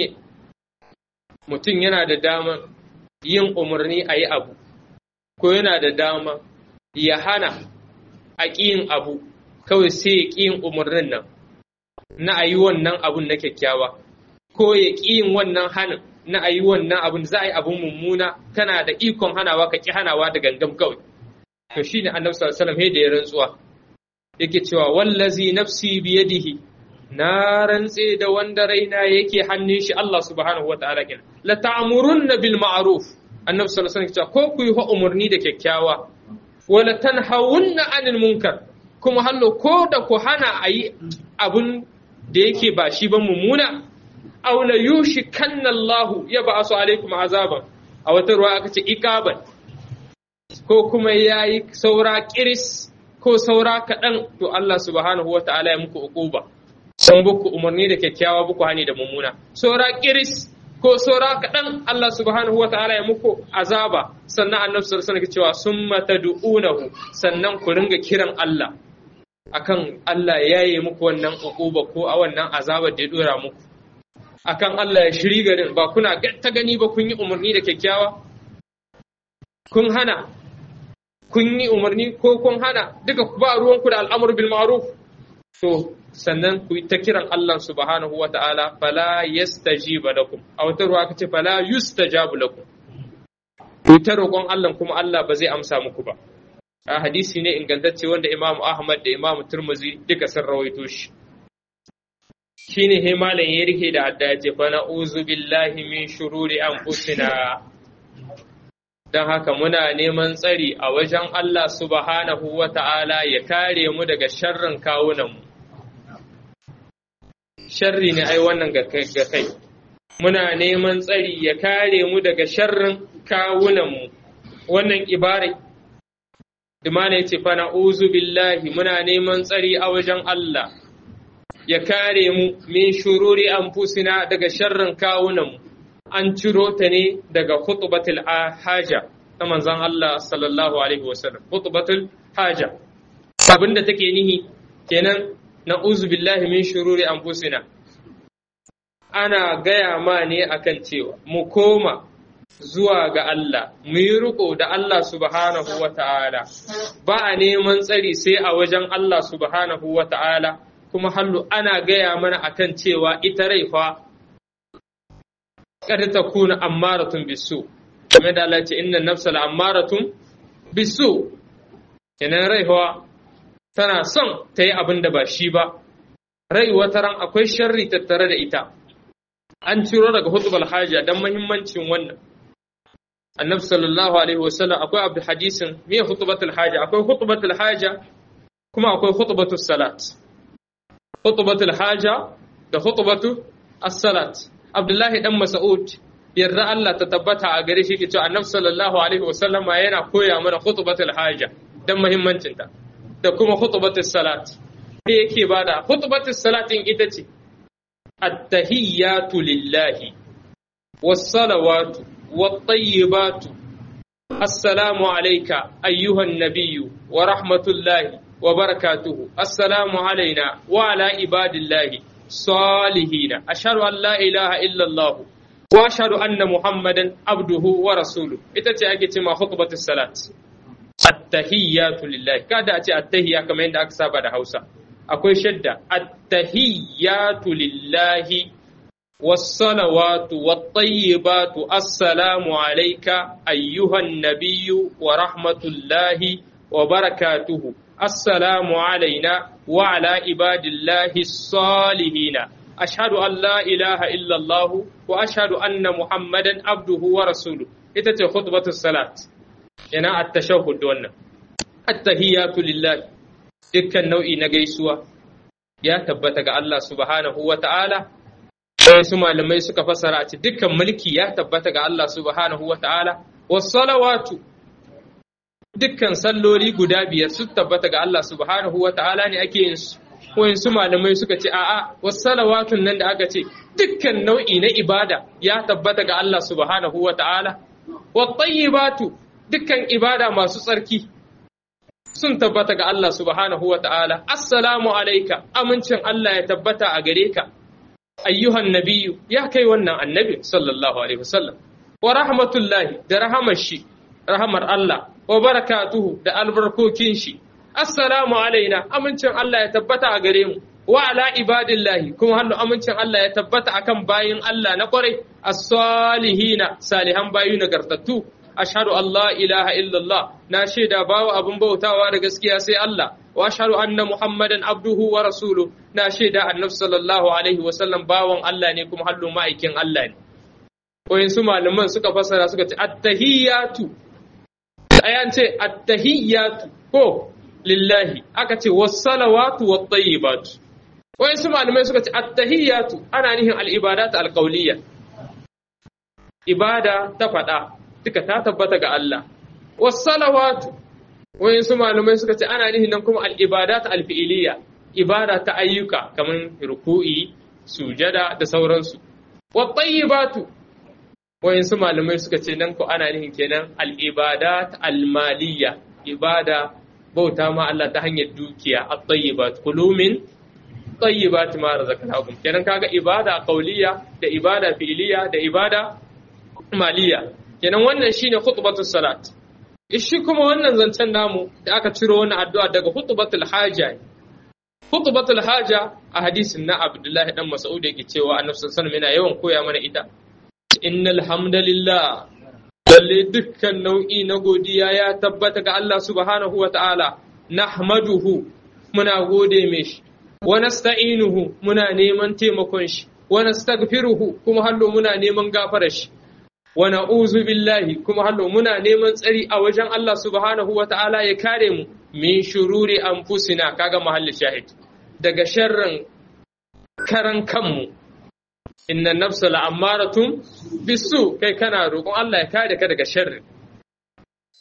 mutum yana da dama yin umarni a yi abu ko yana da dama ya hana a ƙiyin abu kawai sai ya ƙiyin umarnin nan na a yi wannan abun na kyakkyawa ko ya ƙiyin wannan hanin na a yi wannan abun za a yi abun mummuna kana da ikon hanawa ka ƙi hanawa da gangam kawai to shi ne annabi sallallahu alaihi wasallam da ya rantsuwa yake cewa wallazi nafsi biyadihi na rantse da wanda raina yake hannun shi Allah subhanahu wataala kenan la ta'murunna bil ma'ruf annabi sallallahu alaihi wasallam ko ku yi umurni da kyakkyawa wala tanhawunna anil munkar kuma hallo ko da ku hana ayi abun da yake ba shi ba mummuna aw la yushikanna Allah ya ba'asu alaikum azaban a wata ruwa aka ce iqaban ko kuma yayi saura kiris ko saura kaɗan to Allah subhanahu wataala ya muku uquba sun buku umarni da kyakkyawa buku hani da mummuna saura kiris ko saura kaɗan Allah subhanahu wata'ala ya muku azaba sannan annabi sallallahu alaihi cewa summa tad'unahu sannan ku ringa kiran Allah akan Allah ya yi muku wannan uquba ko a wannan azabar da ya dora muku akan Allah ya shiri garin ba kuna ta gani ba kun yi umarni da kyakkyawa kun hana kun yi umarni ko kun hana duka ba ruwanku da al'amur bil ma'ruf to sannan ku ta kiran Allah subhanahu wa ta'ala fala yastajiba lakum a wata ruwa aka ce fala yustajabu lakum ku ta roƙon Allah kuma Allah ba zai amsa muku ba a hadisi ne ingantacce wanda Imam Ahmad da Imam Turmuzi duka sun rawaito shi shine he malam ya rike da adda ya ce fa na'uzu billahi min shururi anfusina dan haka muna neman tsari a wajen Allah subhanahu wa ta'ala ya kare mu daga sharrin kawunanmu sharri ne ai wannan ga kai muna neman tsari ya kare mu daga sharrin kawunanmu wannan ibare imana yace fa na'uzu billahi muna neman tsari a wajen Allah ya kare mu min shururi anfusina daga sharrin kawunan mu an ciro ta ne daga khutbatul haja ta manzon Allah sallallahu alaihi wasallam khutbatul haja abinda take nihi kenan na'uzu billahi min shururi anfusina ana gaya ma ne akan cewa mu koma zuwa ga Allah mu yi riko da Allah subhanahu wa ta'ala ba a neman tsari sai a wajen Allah subhanahu wa ta'ala kuma hallu ana gaya mana akan cewa ita rai fa kada ta kuna ammaratun bisu kamar da Allah ce inna nafsa ammaratun bisu kenan rai fa tana son ta yi abin da ba shi ba rai wata ran akwai sharri tattare da ita an ciro daga hutubal haja don mahimmancin wannan annabi sallallahu alaihi wasallam akwai abu hadisin me hutubatul haja akwai hutubatul haja kuma akwai hutubatul salat hutubatul haja da hutubatu as-salat abdullahi dan mas'ud yarda Allah ta tabbata a gare shi ke cewa annabi sallallahu alaihi wasallam yana koya mana hutubatul haja dan muhimmancin ta da kuma hutubatul salat me yake bada hutubatul salatin ita ce at-tahiyyatu lillahi was-salawatu والطيبات السلام عليك أيها النبي ورحمة الله وبركاته السلام علينا وعلى عباد الله صالحين أشهد أن لا إله إلا الله وأشهد أن محمدا عبده ورسوله إتتي أجت ما خطبة الصلاة التحيات لله كذا أتي التحية كما عند أكساب هوسا أكوي شدة التحيات لله والصلوات والطيبات السلام عليك أيها النبي ورحمة الله وبركاته السلام علينا وعلى عباد الله الصالحين أشهد أن لا إله إلا الله وأشهد أن محمدا عبده ورسوله إتت خطبة الصلاة هنا التشهد دون التهيات لله دكا نوعي نجيسوا يا تبتك الله سبحانه وتعالى wasu malamai suka fasara a ce dukkan mulki ya tabbata ga Allah subhanahu wa ta'ala, salawatu dukkan salloli guda biyar su tabbata ga Allah subhanahu wa ta'ala ne ake yin su, wasu malamai suka ce a'a salawatun nan da aka ce dukkan nau'i na ibada ya tabbata ga Allah subhanahu wa ta'ala, wattayyibatu dukkan ibada masu tsarki sun tabbata ga Allah subhanahu wa ta'ala, assalamu alaika amincin Allah ya tabbata a gare ka. ayyuhan nabiyu ya kai wannan annabi sallallahu alaihi wasallam wa rahmatullahi da rahamar shi rahamar Allah wa barakatuhu da albarkokin shi assalamu alaina amincin Allah ya tabbata a gare mu wa ala ibadillahi kuma hannu amincin Allah ya tabbata akan bayin Allah na kwarai as-salihina salihan bayu nagartattu ashhadu an la ilaha illallah na shaida bawa abin bautawa da gaskiya sai Allah wa ashhadu anna muhammadan abduhu wa rasuluhu na shaida annabi sallallahu alaihi wa sallam bawan Allah ne kuma hallu ma'aikin Allah ne wayin su malaman suka fasara suka ce at-tahiyatu ayan ce at-tahiyatu ko lillahi aka ce was-salawatu wat-tayyibatu wayin su malamai suka ce at-tahiyatu ana nihin al-ibadat al-qawliyya ibada ta faɗa duka ta tabbata ga Allah was-salawatu wayin su malamai suka ce ana nihin nan kuma al-ibadat al-fi'liyya ibada ta ayyuka kamar ruku'i sujada da sauransu wat-tayyibatu wayin su malamai suka ce nan ko ana nihin kenan al-ibadat al-maliyya ibada bauta ma Allah ta hanyar dukiya at-tayyibat kulu min tayyibat ma razaqnakum kenan kaga ibada qauliyya da ibada fi'liyya da ibada maliyya kenan wannan shine khutbatus salat shi kuma wannan zancen namu da aka ciro wannan addu'a daga khutbatul haja khutbatul haja a hadisin na Abdullahi dan Mas'ud yake cewa Annabi sallallahu alaihi wasallam yana yawan koya mana ita innal hamdalillah lalle dukkan nau'i na godiya ya tabbata ga Allah subhanahu wa ta'ala nahmaduhu muna gode mishi wa nasta'inuhu muna neman taimakon shi wa nastaghfiruhu kuma hallo muna neman gafarar shi wa na'uzu billahi kuma hallo muna neman tsari a wajen Allah subhanahu wa ta'ala ya kare mu min shururi anfusina kaga mahallin shahid daga sharrin karan kanmu inna nafsa la'ammaratun bisu kai kana roƙon Allah ya kare ka daga sharri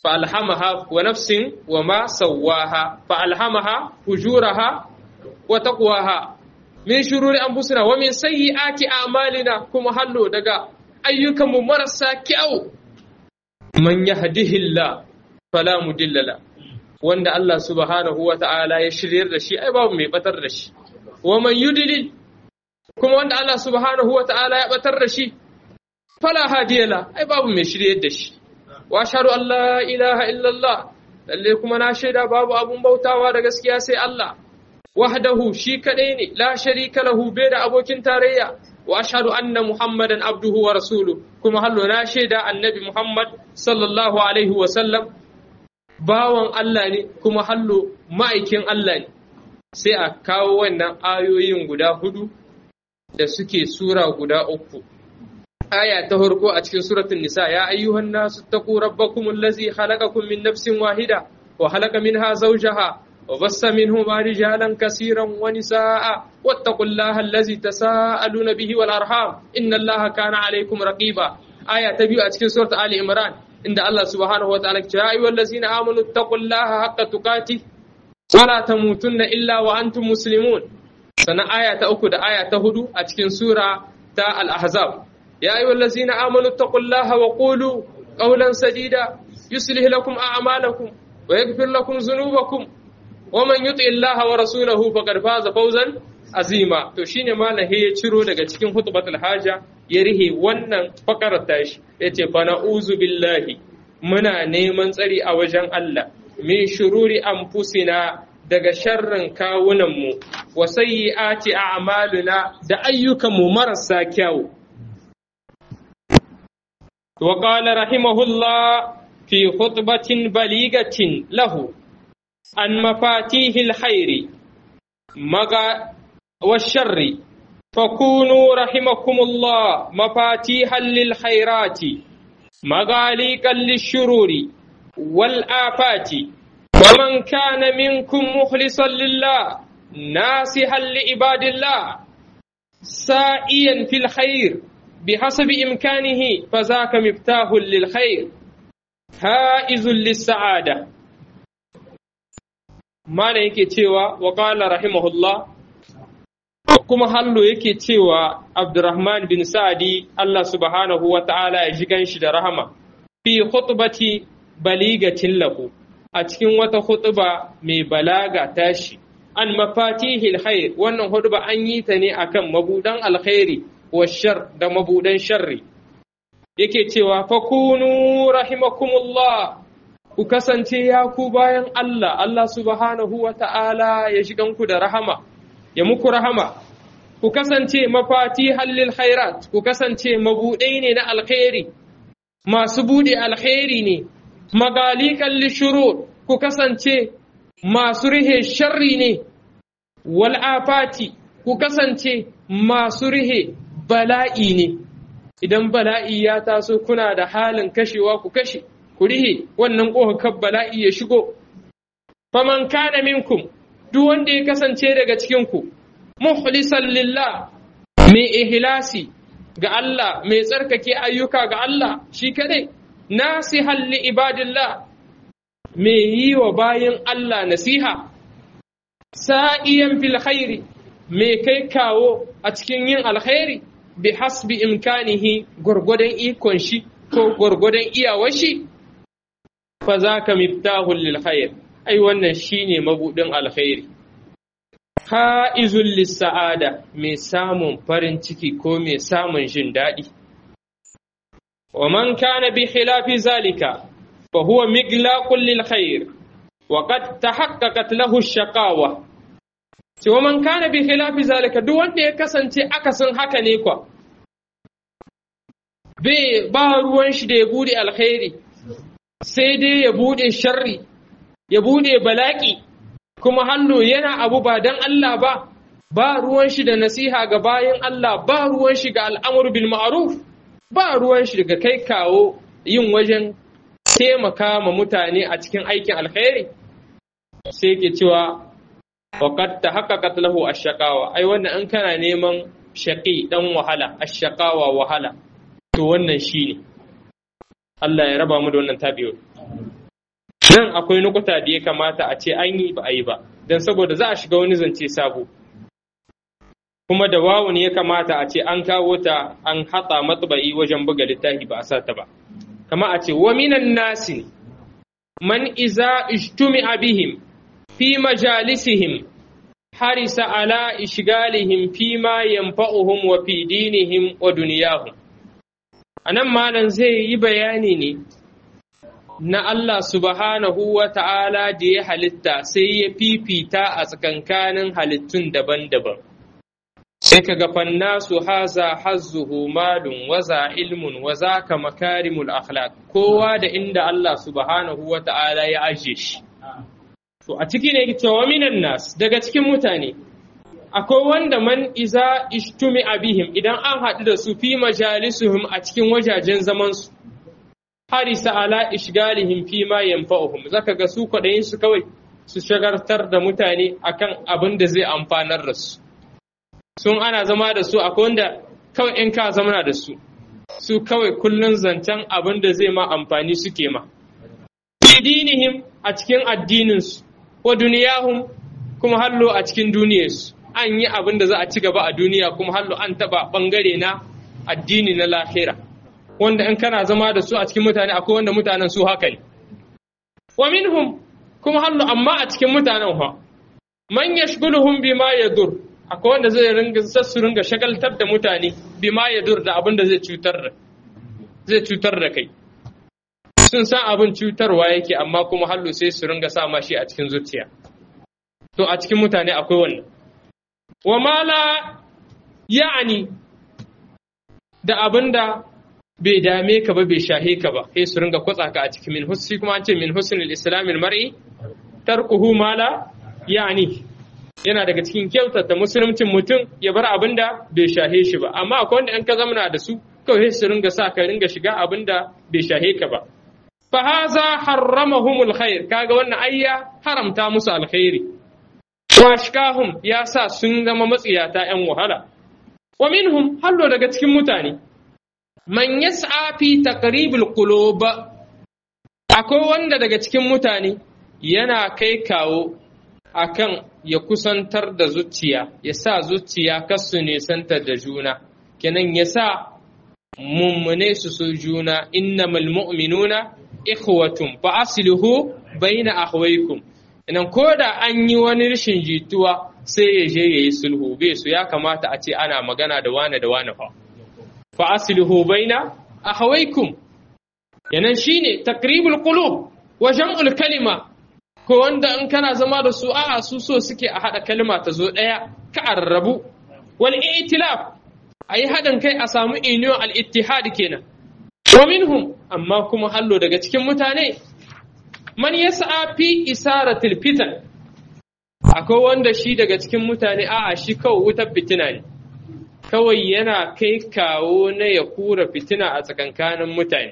fa alhamaha wa nafsin wa ma sawwaha fa alhamaha fujuraha wa taqwaha min shururi anfusina wa min sayyiati a'malina kuma hallo daga ayyukan mu marasa kyau man yahdihillah fala mudilla la wanda Allah subhanahu wa ta'ala ya shiryar da shi ai babu mai batar da shi wa man yudlil kuma wanda Allah subhanahu wa ta'ala ya batar da shi fala hadiyala ai babu mai shiryar da shi wa ashhadu an la ilaha illallah lalle kuma na shaida babu abun bautawa da gaskiya sai Allah wahdahu shi kadai ne la sharika lahu bai da abokin tarayya wa ashhadu anna muhammadan abduhu wa rasuluhu kuma hallo na shaida annabi muhammad sallallahu alaihi wa sallam bawan Allah ne kuma hallo ma'aikin Allah ne sai a kawo wannan ayoyin guda hudu da suke sura guda uku aya ta farko a cikin suratul nisa ya ayyuhan nasu taqu rabbakum allazi khalaqakum min nafsin wahida wa khalaqa minha zawjaha wa bassa minhuma rijalan kaseeran wa nisaa wattaqullaha allazi tasaaluna bihi wal arham innallaha kana alaykum raqiba aya ta biyu a cikin suratul ali imran inda Allah subhanahu wa ta'ala ya ayyuhal ladzina amanu taqullaha haqqa tuqatih wa la tamutunna illa wa antum muslimun sannan aya ta uku da aya ta hudu a cikin sura ta al-ahzab يا أيها الذين آمنوا اتقوا الله وقولوا قولا سديدا يصلح لكم أعمالكم ويغفر لكم ذنوبكم ومن يطع الله ورسوله فقد فاز فوزا azima to shine malam ya ciro daga cikin hutbatul haja ya rihe wannan fakarar tashi yace fa na'uzu billahi muna neman tsari a wajen Allah min shururi anfusina daga sharrin kawunanmu wa sayyi'ati a'maluna da ayyukanmu marasa kyau وقال رحمه الله في خطبة بليغة له عن مفاتيح الخير مغا والشر فكونوا رحمكم الله مفاتيحا للخيرات مغاليقا للشرور والآفات ومن كان منكم مخلصا لله ناصحا لعباد الله سائيا في الخير بحسب إمكانه فذاك مفتاح للخير هائز للسعادة ما yake cewa wa qala rahimahullah kuma hallo yake cewa Abdurrahman bin Sa'di Allah subhanahu wa ta'ala ya ji ganshi da rahama fi khutbati baligatin lahu a cikin wata khutba mai balaga tashi an mafatihil khair wannan khutba an yi ta ne akan mabudan alkhairi washar da mabudan sharri yake cewa fakunu rahimakumullah ku kasance ya ku bayan Allah Allah subhanahu wa ta'ala ya shiganku da rahama ya muku rahama ku kasance mafati hallil khairat ku kasance mabuɗai ne na alkhairi masu buɗe alkhairi ne magalikan lishurur ku kasance masu rihe sharri ne wal'afati ku kasance masu rihe bala'i ne, idan bala'i ya taso kuna da halin kashewa ku kashe, ku rihe wannan ƙohakar bala'i ya shigo. Faman kana minkum, duk wanda ya kasance daga cikinku, mukhlisan lillah mai ihlasi ga Allah, mai tsarkake ayyuka ga Allah shi kadai, nasihan li ibadillah mai yi wa bayin Allah nasiha, sa'iyan fil khairi, mai kai kawo a cikin yin alkhairi. bi hasbi imkanihi gwargwadon ikon shi ko gwargwadon iyawar shi fa za ka miftahul lil khair ai wannan shine mabudin alkhairi haizul sa'ada mai samun farin ciki ko mai samun jin daɗi wa man kana bi khilafi zalika fa huwa miglaqul lil khair wa qad tahaqqaqat lahu shaqawa cewa man kana bi khilafi zalika duk wanda ya kasance akasin haka ne kwa bai ba ruwan shi da ya bude alkhairi sai dai ya bude sharri ya bude balaki kuma hannu yana abu ba dan Allah ba ba ruwan shi da nasiha ga bayan Allah ba ruwan shi ga al'amur bil ma'ruf ba ruwan shi daga kai kawo yin wajen taimaka ma mutane a cikin aikin alkhairi sai ke cewa وقد تحققت له الشقاوة أي wannan in kana neman shaqi dan wahala ashqawa wahala to wannan shine Allah ya raba mu da wannan tabiyo nan akwai nukuta da ya kamata a ce an yi ba a yi ba don saboda za a shiga wani zance sabo kuma da wawun ya kamata a ce an kawo ta an hatsa matsabai wajen buga littafi ba a sa ta ba kama a ce wa minan nasi man iza ijtumi'a bihim fi majalisihim harisa ala ishgalihim fi ma yanfa'uhum wa fi dinihim wa dunyahum anan malam zai yi bayani ne na Allah subhanahu wa ta'ala da ya halitta sai ya fifita a tsakankanin halittun daban-daban sai ka ga fannasu haza hazzuhu malun waza ilmun waza ka makarimul akhlaq kowa da inda Allah subhanahu wa ta'ala ya aje shi to a ciki ne cewa minan nas daga cikin mutane akwai wanda man iza ishtumi abihim idan an haɗu da su fi majalisuhum a cikin wajajen zaman su harisa ala ishgalihim fi ma yanfa'uhum zaka ga su kwaɗayin su kawai su shagartar da mutane akan abin da zai amfanar da su sun ana zama da su akwai wanda kawai in ka zamana da su su kawai kullun zancen abin da zai ma amfani suke ma dinihim a cikin addininsu wa duniyahum kuma hallo a cikin duniyarsu an yi abin da za a ci gaba a duniya kuma hallo an taba bangare na addini na lahira wanda in kana zama da su a cikin mutane akwai wanda mutanen su haka ne wa minhum kuma hallo amma a cikin mutanen ha man yashghuluhum bima yadur akwai wanda zai ringa su ringa shagaltar da mutane bima yadur da abin da zai cutar da zai cutar da kai sun san abin cutarwa yake amma kuma hallo sai su ringa sa mashi a cikin zuciya to a cikin mutane akwai wannan wa mala ya'ani da abin da bai dame ka ba bai shahe ka ba sai su ringa kwatsa ka a cikin min hussi kuma an ce min husnul islamil mar'i tarkuhu mala ya'ani yana daga cikin kyautata musulmcin mutum ya bar abin da bai shahe shi ba amma akwai wanda in ka zamana da su kawai su ringa sa ka ringa shiga abin da bai shahe ka ba fa haza harramahumul khair kaga wannan ayya haramta musu alkhairi washkahum ya sa sun zama matsiyata yan wahala wa minhum hallo daga cikin mutane man yas'a fi taqribil qulub akwai wanda daga cikin mutane yana kai kawo akan ya kusantar da zuciya ya sa zuciya kasu nesantar da juna kenan ya sa mummune su so juna innamal mu'minuna ikhwatun fa aslihu baina akhwaykum idan ko da an yi wani rashin jituwa sai ya je yayi sulhu bai su ya kamata a ce ana magana da wane da wane fa fa aslihu baina akhwaykum yanan shine takribul qulub wa jam'ul kalima ko wanda in kana zama da su a'a su so suke a hada kalma ta zo daya ka arrabu wal i'tilaf ayi haɗin kai a samu iniyo al-ittihad kenan wa minhum amma kuma hallo daga cikin mutane man yas'a fi isaratil fitan akwai wanda shi daga cikin mutane a'a shi kawai wutar fitina ne kawai yana kai kawo na ya kura fitina a tsakankanin mutane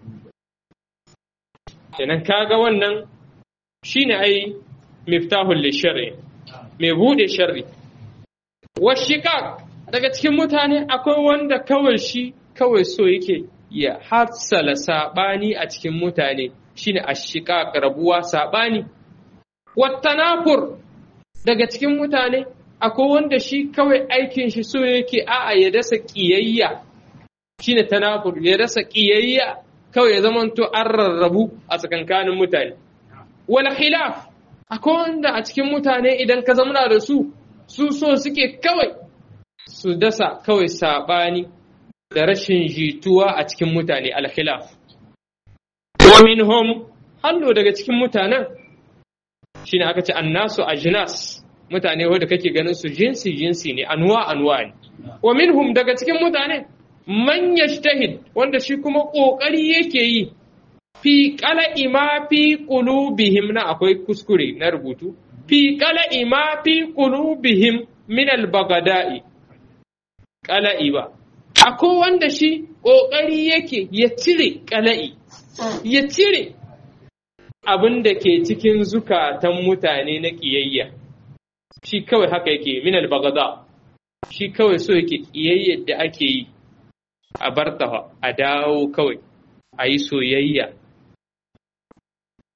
kenan kaga wannan shine ai miftahul lisharri mai bude sharri washiqaq daga cikin mutane akwai wanda kawai shi kawai so yake ya hatsala sabani a cikin mutane shine ashiqaq rabuwa sabani wattanafur daga cikin mutane akwai wanda shi kawai aikin shi so yake a'a ya dasa kiyayya shine tanafur ya dasa kiyayya kawai ya zamanto an rarrabu a tsakankanin mutane wal khilaf akwai wanda a cikin mutane idan ka zamana da su su so suke kawai su dasa kawai sabani da rashin jituwa a cikin mutane al khilaf wa minhum hallo daga cikin mutanen shine aka ce annasu ajnas mutane wanda kake ganin su jinsi jinsi ne anwa anwa ne wa minhum daga cikin mutane man yajtahid wanda shi kuma kokari yake yi fi qala'i ma fi qulubihim na akwai kuskure na rubutu fi qala'i ma fi qulubihim min al-bagada'i qala'i ba akwai wanda shi kokari yake ya cire qala'i ya cire abin da ke cikin zukatan mutane na ƙiyayya shi kawai haka yake minal bagada shi kawai so yake ƙiyayyar da ake yi a barta a dawo kawai a yi soyayya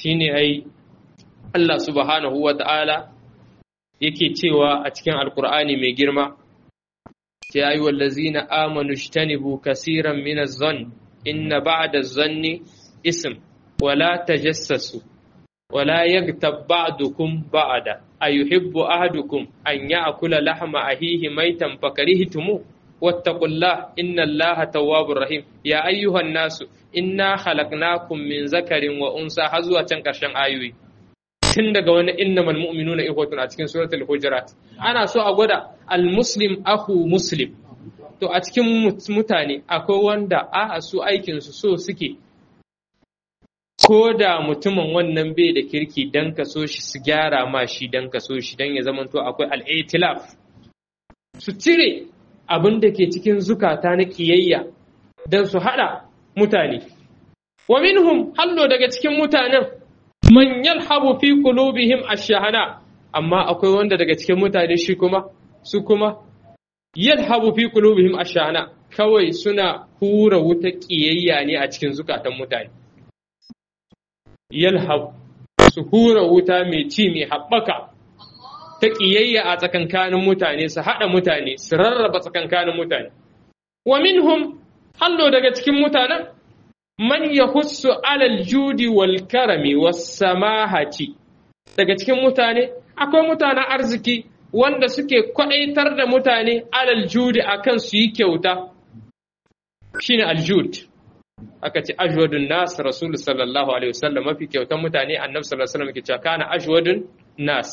shine ai Allah subhanahu wa ta'ala yake cewa a cikin alkur'ani mai girma ya yi wallazina amanu shtanibu kasiran min az-zann inna ba'da az-zanni ism wala tajassasu wala yaghtab ba'dukum ba'da ayuhibbu ahadukum an ya'kula lahma ahihi maitan fakarihtumu wattaqullaha innallaha tawwabur rahim ya ayyuhan nasu inna khalaqnakum min zakarin wa unsa har zuwa can karshen ayoyi tun daga wani innamal mu'minuna ikhwatun a cikin suratul hujurat ana so a gwada al-muslim akhu muslim to a cikin mutane akwai wanda a su aikin su so suke ko da mutumin wannan bai da kirki dan ka so shi su gyara ma shi dan ka so shi dan ya zamanto akwai al-itilaf su cire abin da ke cikin zukata na kiyayya dan su hada mutane wa minhum hallo daga cikin mutanen man yalhabu fi qulubihim ash-shahana amma akwai wanda daga cikin mutane shi kuma su kuma yalhabu fi qulubihim ash-shahana kawai suna hura wuta kiyayya ne a cikin zukatan mutane yalhab su hura wuta mai ci mai haɓaka ta kiyayya a tsakankanin mutane su haɗa mutane su rarraba tsakankanin mutane wa minhum hallo daga cikin mutanen man yahussu alal judi wal karami was samahati daga cikin mutane akwai mutanen arziki wanda suke kwadaitar da mutane alal judi akan su yi kyauta shine aljud aka ce ajwadun nas rasul sallallahu alaihi wasallam mafi kyautan mutane annabi sallallahu alaihi wasallam ke cewa kana ajwadun nas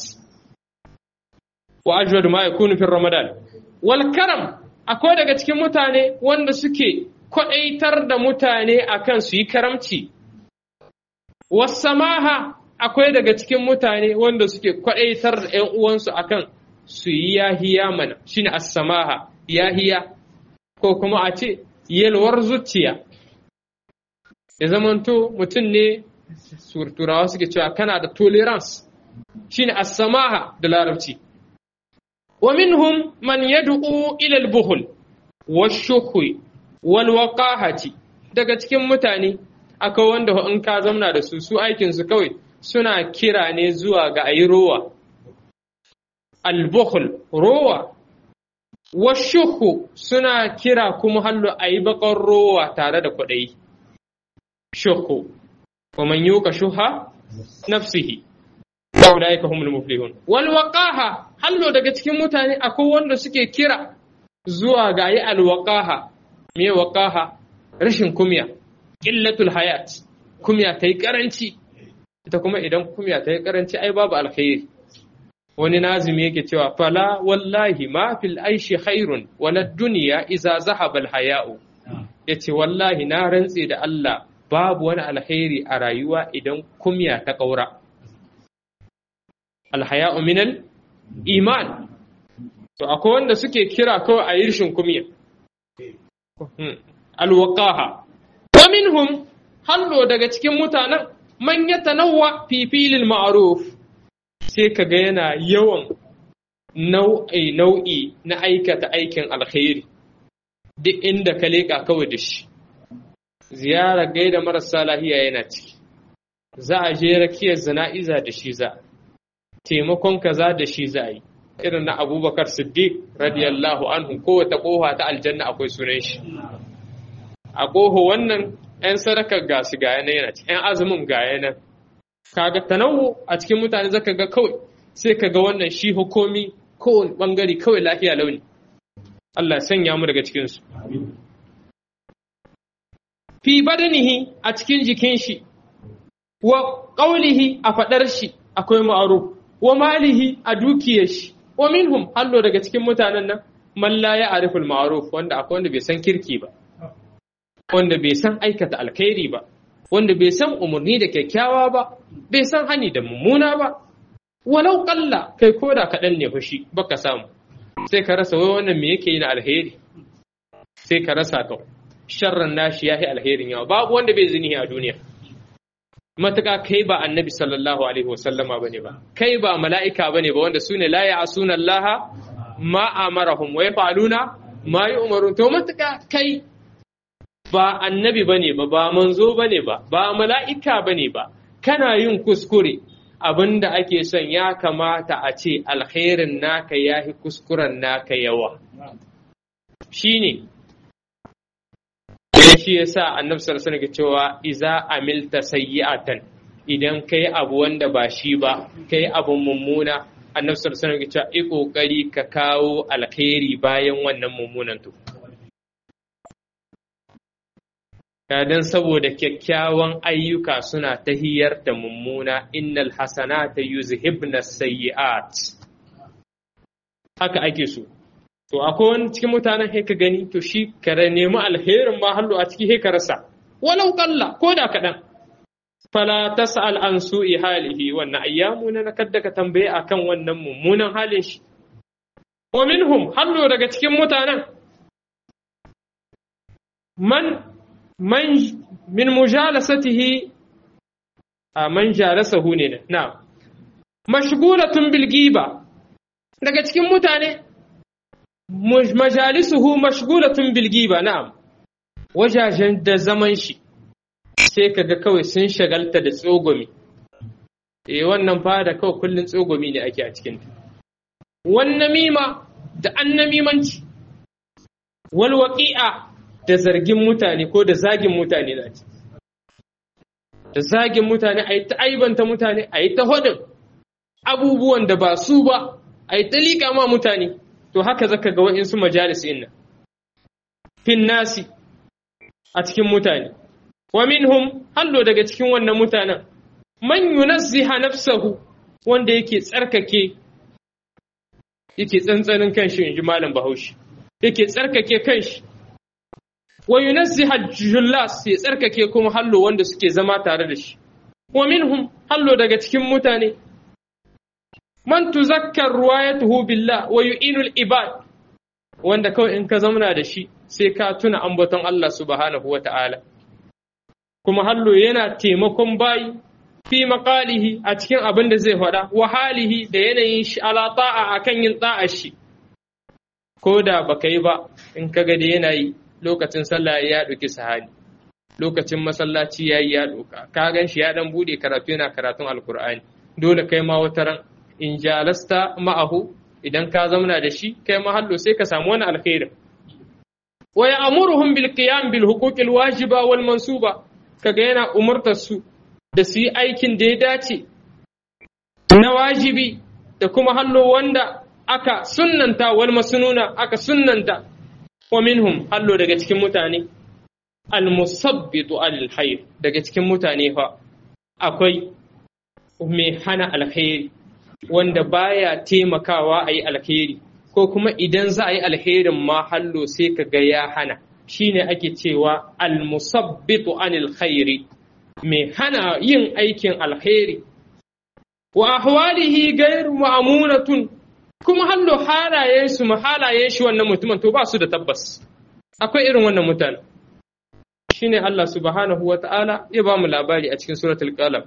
wa ajwadu ma yakunu fi ramadan wal karam akwai daga cikin mutane wanda suke kwaɗaitar da mutane akan su yi karamci. Wasamaha akwai daga cikin mutane wanda suke kwaɗaitar da ‘yan uwansu akan su yi yahiya mana, shi ne samaha yahiya, ko kuma a ce yalwar zuciya. Ya zamanto mutum ne turawa suke cewa kana da tolerance, shi ne samaha da larabci. Wa minhum man yad'u ila al-buhul wa shukwi walwaƙahati daga cikin mutane akwai wanda in ka zamna da su su aikinsu kawai suna kira ne zuwa ga ayi rowa albuhul rowa washuhu suna kira kuma hallo ayi bakon rowa tare da kwaɗayi shuhu wa man yuka shuha nafsihi ulaika humul muflihun wal waqaha hallo daga cikin mutane akwai wanda suke kira zuwa ga ayi alwaqaha me waqaha rashin kumya illatul hayat kumya ta yi karanci ita kuma idan kumya ta yi karanci ai babu alkhairi wani nazimi yake cewa fala wallahi ma fil aishi khairun wala dunya iza zahaba al haya'u yace wallahi na rantse da Allah babu wani alkhairi a rayuwa idan kumya ta kaura al haya'u min al iman to akwai wanda suke kira kawai a yi rishin kumya alwaqaha wa minhum hallo daga cikin mutanen man yatanawwa fi filil ma'ruf sai kaga yana yawan nau'i nau'i na aikata aikin alkhairi duk inda ka leka kawai da shi ziyara gaida marasa lahiya yana ciki za a je rakiyar zana'iza da shi za taimakon kaza da shi za a yi irin na abubakar siddiq radiyallahu anhu kowace kofa ta aljanna akwai sunan shi a ƙoho wannan 'yan sadakar ga su gaya nan yana ci 'yan azumin gaya nan kaga tanawu a cikin mutane zaka ga kawai sai ka ga wannan shi hukumi kowane bangare kawai lafiya launi Allah ya sanya mu daga cikin su fi badanihi a cikin jikin shi wa qaulihi a fadar shi akwai ma'ruf wa malihi a dukiyar shi wa minhum hallo daga cikin mutanen nan man la ya'rifu al-ma'ruf wanda akwai wanda bai san kirki ba wanda bai san aikata alkhairi ba wanda bai san umarni da kyakkyawa ba bai san hani da mummuna ba walau kalla kai koda kaɗan ne fushi baka samu sai ka rasa wai wannan me yake yi na alheri sai ka rasa ka sharran nashi yahi alherin yawa babu wanda bai zini a duniya matuƙa kai ba annabi sallallahu alaihi wasallama bane ba kai ba mala'ika bane ba wanda sune la ya'suna Allah ma amarahum wa yaf'aluna ma yu'marun to matuƙa kai ba annabi bane ba ba manzo bane ba ba mala'ika bane ba kana yin kuskure abinda ake son ya kamata a ce alkhairin naka ya fi kuskuren naka yawa shine shi yasa annabi sallallahu alaihi wasallam cewa iza amilta sayyi'atan idan kai abu wanda ba shi ba kai abu mummuna annabi sallallahu alaihi wasallam cewa i kokari ka kawo alkhairi bayan wannan mummunan to dan saboda kyakkyawan ayyuka suna tahiyar da mummuna innal hasanata yuzhibna sayyi'at haka ake so to akwai wani cikin mutanen he ka gani to shi ka nemi alherin ma hallo a ciki he ka rasa walau kalla ko da kaɗan fala tas'al an su'i halihi wannan ayyamu na kadda ka tambaye akan wannan mummunan halin shi wa minhum hallo daga cikin mutanen man man min mujalasatihi a man jalasahu ne na mashghulatun bil giba daga cikin mutane majalisuhu mashghulatun bil giba na'am wajajen da zaman shi sai kaga kawai sun shagalta da tsogomi eh wannan fada kawai kullun tsogomi ne ake a cikin wan namima da annamimanci wal waqi'a da zargin mutane ko da zagin mutane da ce da zagin mutane a yi ta aibanta mutane a yi ta hodin abubuwan da ba su ba a yi ta liƙa ma mutane to haka zaka ga wa'insu majalis inna fin nasi a cikin mutane wa minhum hallo daga cikin wannan mutanen man yunazziha nafsahu wanda yake tsarkake yake tsantsanin kanshi inji malam bahaushe yake tsarkake kanshi wa yunazziha jullas ya tsarkake kuma hallo wanda suke zama tare da shi wa minhum hallo daga cikin mutane man tuzakkar ruwayatuhu billah wa yu'inul ibad wanda kawai in ka zamana da shi sai ka tuna ambaton Allah subhanahu wa ta'ala kuma hallo yana taimakon bayi fi maqalihi a cikin abin da zai faɗa wa halihi da yanayin shi ala ta'a akan yin ta'a shi ko da baka yi ba in ka ga da yanayi lokacin sallah ya ɗauki sahani lokacin masallaci ya yi ya ɗauka ka gan shi ya ɗan buɗe karatu yana karatun alkur'ani dole kai ma wata ran in jalasta ma'ahu idan ka zamana da shi kai ma hallo sai ka samu wani alkhairin wa ya'muruhum bil qiyam bil huquqil wajiba wal mansuba kaga yana umurtar su da su yi aikin da ya dace na wajibi da kuma hallo wanda aka sunnanta wal masnuna aka sunnanta wa minhum hallo daga cikin mutane al musabbitu al khair daga cikin mutane fa akwai mai hana alkhairi wanda baya taimakawa a yi alkhairi ko kuma idan za a yi alkhairin ma hallo sai ka ga ya hana shine ake cewa almusabbitu anil khairi mai hana yin aikin alkhairi wa ahwalihi ghayr ma'munatun kuma hallo halayen su halayen shi wannan mutumin to ba su da tabbas akwai irin wannan mutane shine Allah subhanahu wata'ala ya ba mu labari a cikin suratul qalam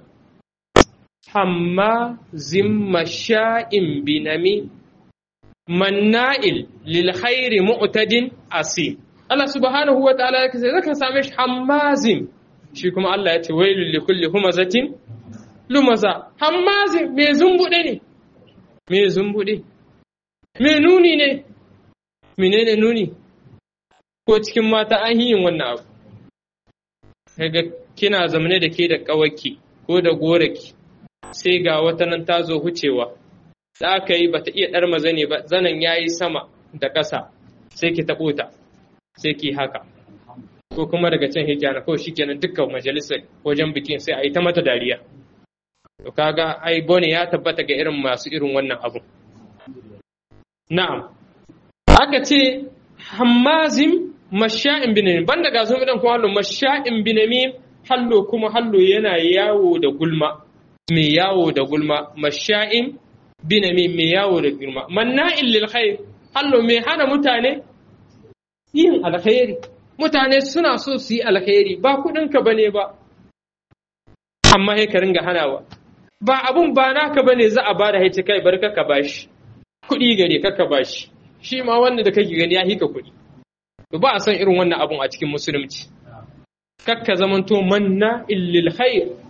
hammazin masha'in binami manna'il lil khairi mu'tadin asim Allah subhanahu wa ta'ala ya kace zaka same shi hammazin shi kuma Allah ya ce wailul li kulli humazatin lumaza hammazin me zumbude ne me zumbude me nuni ne menene nuni ko cikin mata an yin wannan abu kaga kina zamane da ke da kawaki ko da goraki sai ga wata nan ta zo hucewa da aka yi bata iya ɗar maza ne ba zanen ya yi sama da ƙasa sai ki taɓo ta sai ki haka ko kuma daga can hijjana kawai shi kenan dukkan majalisar wajen bikin sai a yi ta mata dariya to kaga ai bone ya tabbata ga irin masu irin wannan abu na'am aka ce hammazim masha'in binamin banda ga sun idan kuma hallo masha'in binamin hallo kuma hallo yana yawo da gulma mai yawo da gulma masha'in binami mai yawo da gulma manna'in lil khair hallo mai hana mutane yin alkhairi mutane suna so su yi alkhairi ba kudin ka bane ba amma sai ka ringa hanawa ba abun ba naka bane za a bada haice kai bar ka bashi kudi gare ka bashi shi ma wanda da kake gani ya hika kudi to ba a san irin wannan abun a cikin musulunci kakka zamanto manna illil khair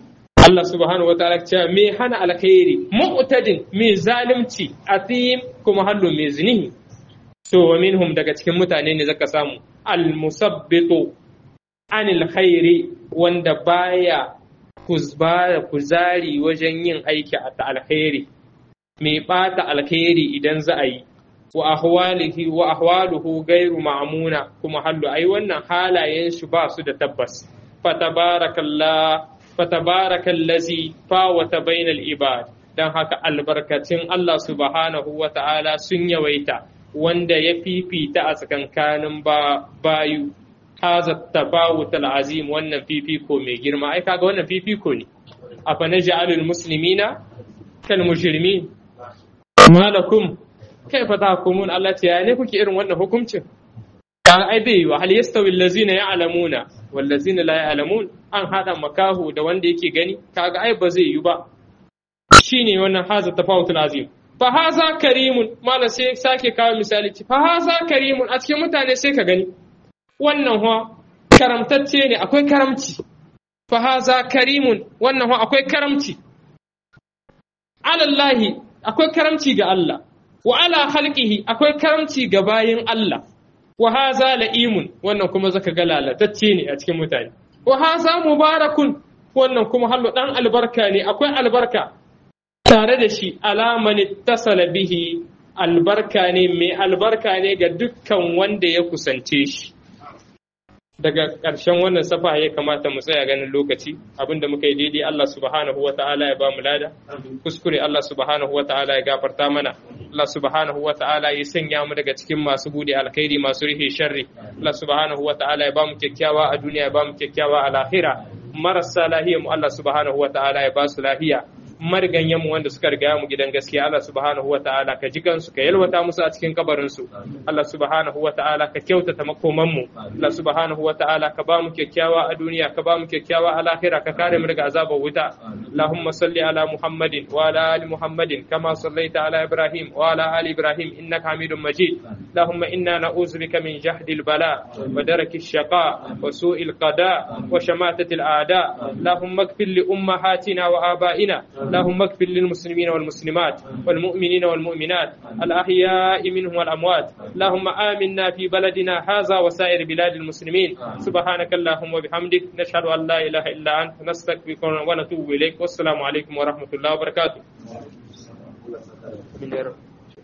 Allah subhanahu wataala ce me hana alkhairi mu'tadin me zalimci athim kuma hallu me zinihi to wa minhum daga cikin mutane ne zaka samu al musabbitu anil khairi wanda baya kuzbara kuzari wajen yin aiki a alkhairi mai bata alkhairi idan za a yi wa ahwalihi wa ahwaluhu gairu ma'muna kuma hallu ai wannan halayen shi ba su da tabbas fatabarakallah fatabarakallazi fawata bainal ibad dan haka albarkacin Allah subhanahu wa ta'ala sun yawaita wanda ya fifita a tsakankanin ba bayu haza tabawut azim wannan fifiko mai girma ai kaga wannan fifiko ne afa naj'alul muslimina kal mujrimin malakum kaifa tahkumun Allah ce ya ne kuke irin wannan hukuncin ka ai bai wa hal yastawi allazina ya'lamuna wal ladzina la ya'lamun an hada makahu da wanda yake gani kaga ai ba zai yi ba shine wannan haza tafawutul azim fa haza karimun mala sai sake kawo misali fa haza karimun a cikin mutane sai ka gani wannan huwa karamtacce ne akwai karamci fa haza karimun wannan huwa akwai karamci alallahi akwai karamci ga Allah wa ala khalqihi akwai karamci ga bayin Allah wa haza la'imun wannan kuma zaka ga lalatacce ne a cikin mutane wa haza mubarakun wannan kuma hallo dan albarka ne akwai albarka tare da shi alaman tasala bihi albarka ne mai albarka ne ga dukkan wanda ya kusance shi daga ƙarshen wannan safa ya kamata mu tsaya ganin lokaci abinda muka yi daidai Allah subhanahu wa ta'ala ya ba mu lada kuskure Allah subhanahu wa ta'ala ya gafarta mana Allah subhanahu wa ta'ala ya sanya mu daga cikin masu bude alkhairi masu rihe sharri Allah subhanahu wa ta'ala ya ba mu kyakkyawa a duniya ya ba mu kyakkyawa a lahira marasa lahiya mu Allah subhanahu wa ta'ala ya ba su lahiya mariganyen mu wanda suka riga mu gidan gaskiya Allah subhanahu wa ta'ala ka ji kansu ka yalwata musu a cikin kabarin su Allah subhanahu wa ta'ala ka kyautata makoman mu Allah subhanahu wa ta'ala ka ba mu kyakkyawa a duniya ka ba mu kyakkyawa a lahira ka kare mu daga azabar wuta Allahumma salli ala Muhammadin wa ala ali Muhammadin kama sallaita ala Ibrahim wa ala ali Ibrahim innaka Hamidum Majid Allahumma inna na'udzu bika min jahdi al-bala wa daraki ash-shaqa wa su'i al-qada wa shamatati al-a'da Allahumma ighfir li ummahatina wa abaina اللهم اغفر للمسلمين والمسلمات والمؤمنين والمؤمنات الأحياء منهم والأموات اللهم آمنا في بلدنا هذا وسائر بلاد المسلمين سبحانك اللهم وبحمدك نشهد أن لا إله إلا أنت نستغفرك ونتوب إليك والسلام عليكم ورحمة الله وبركاته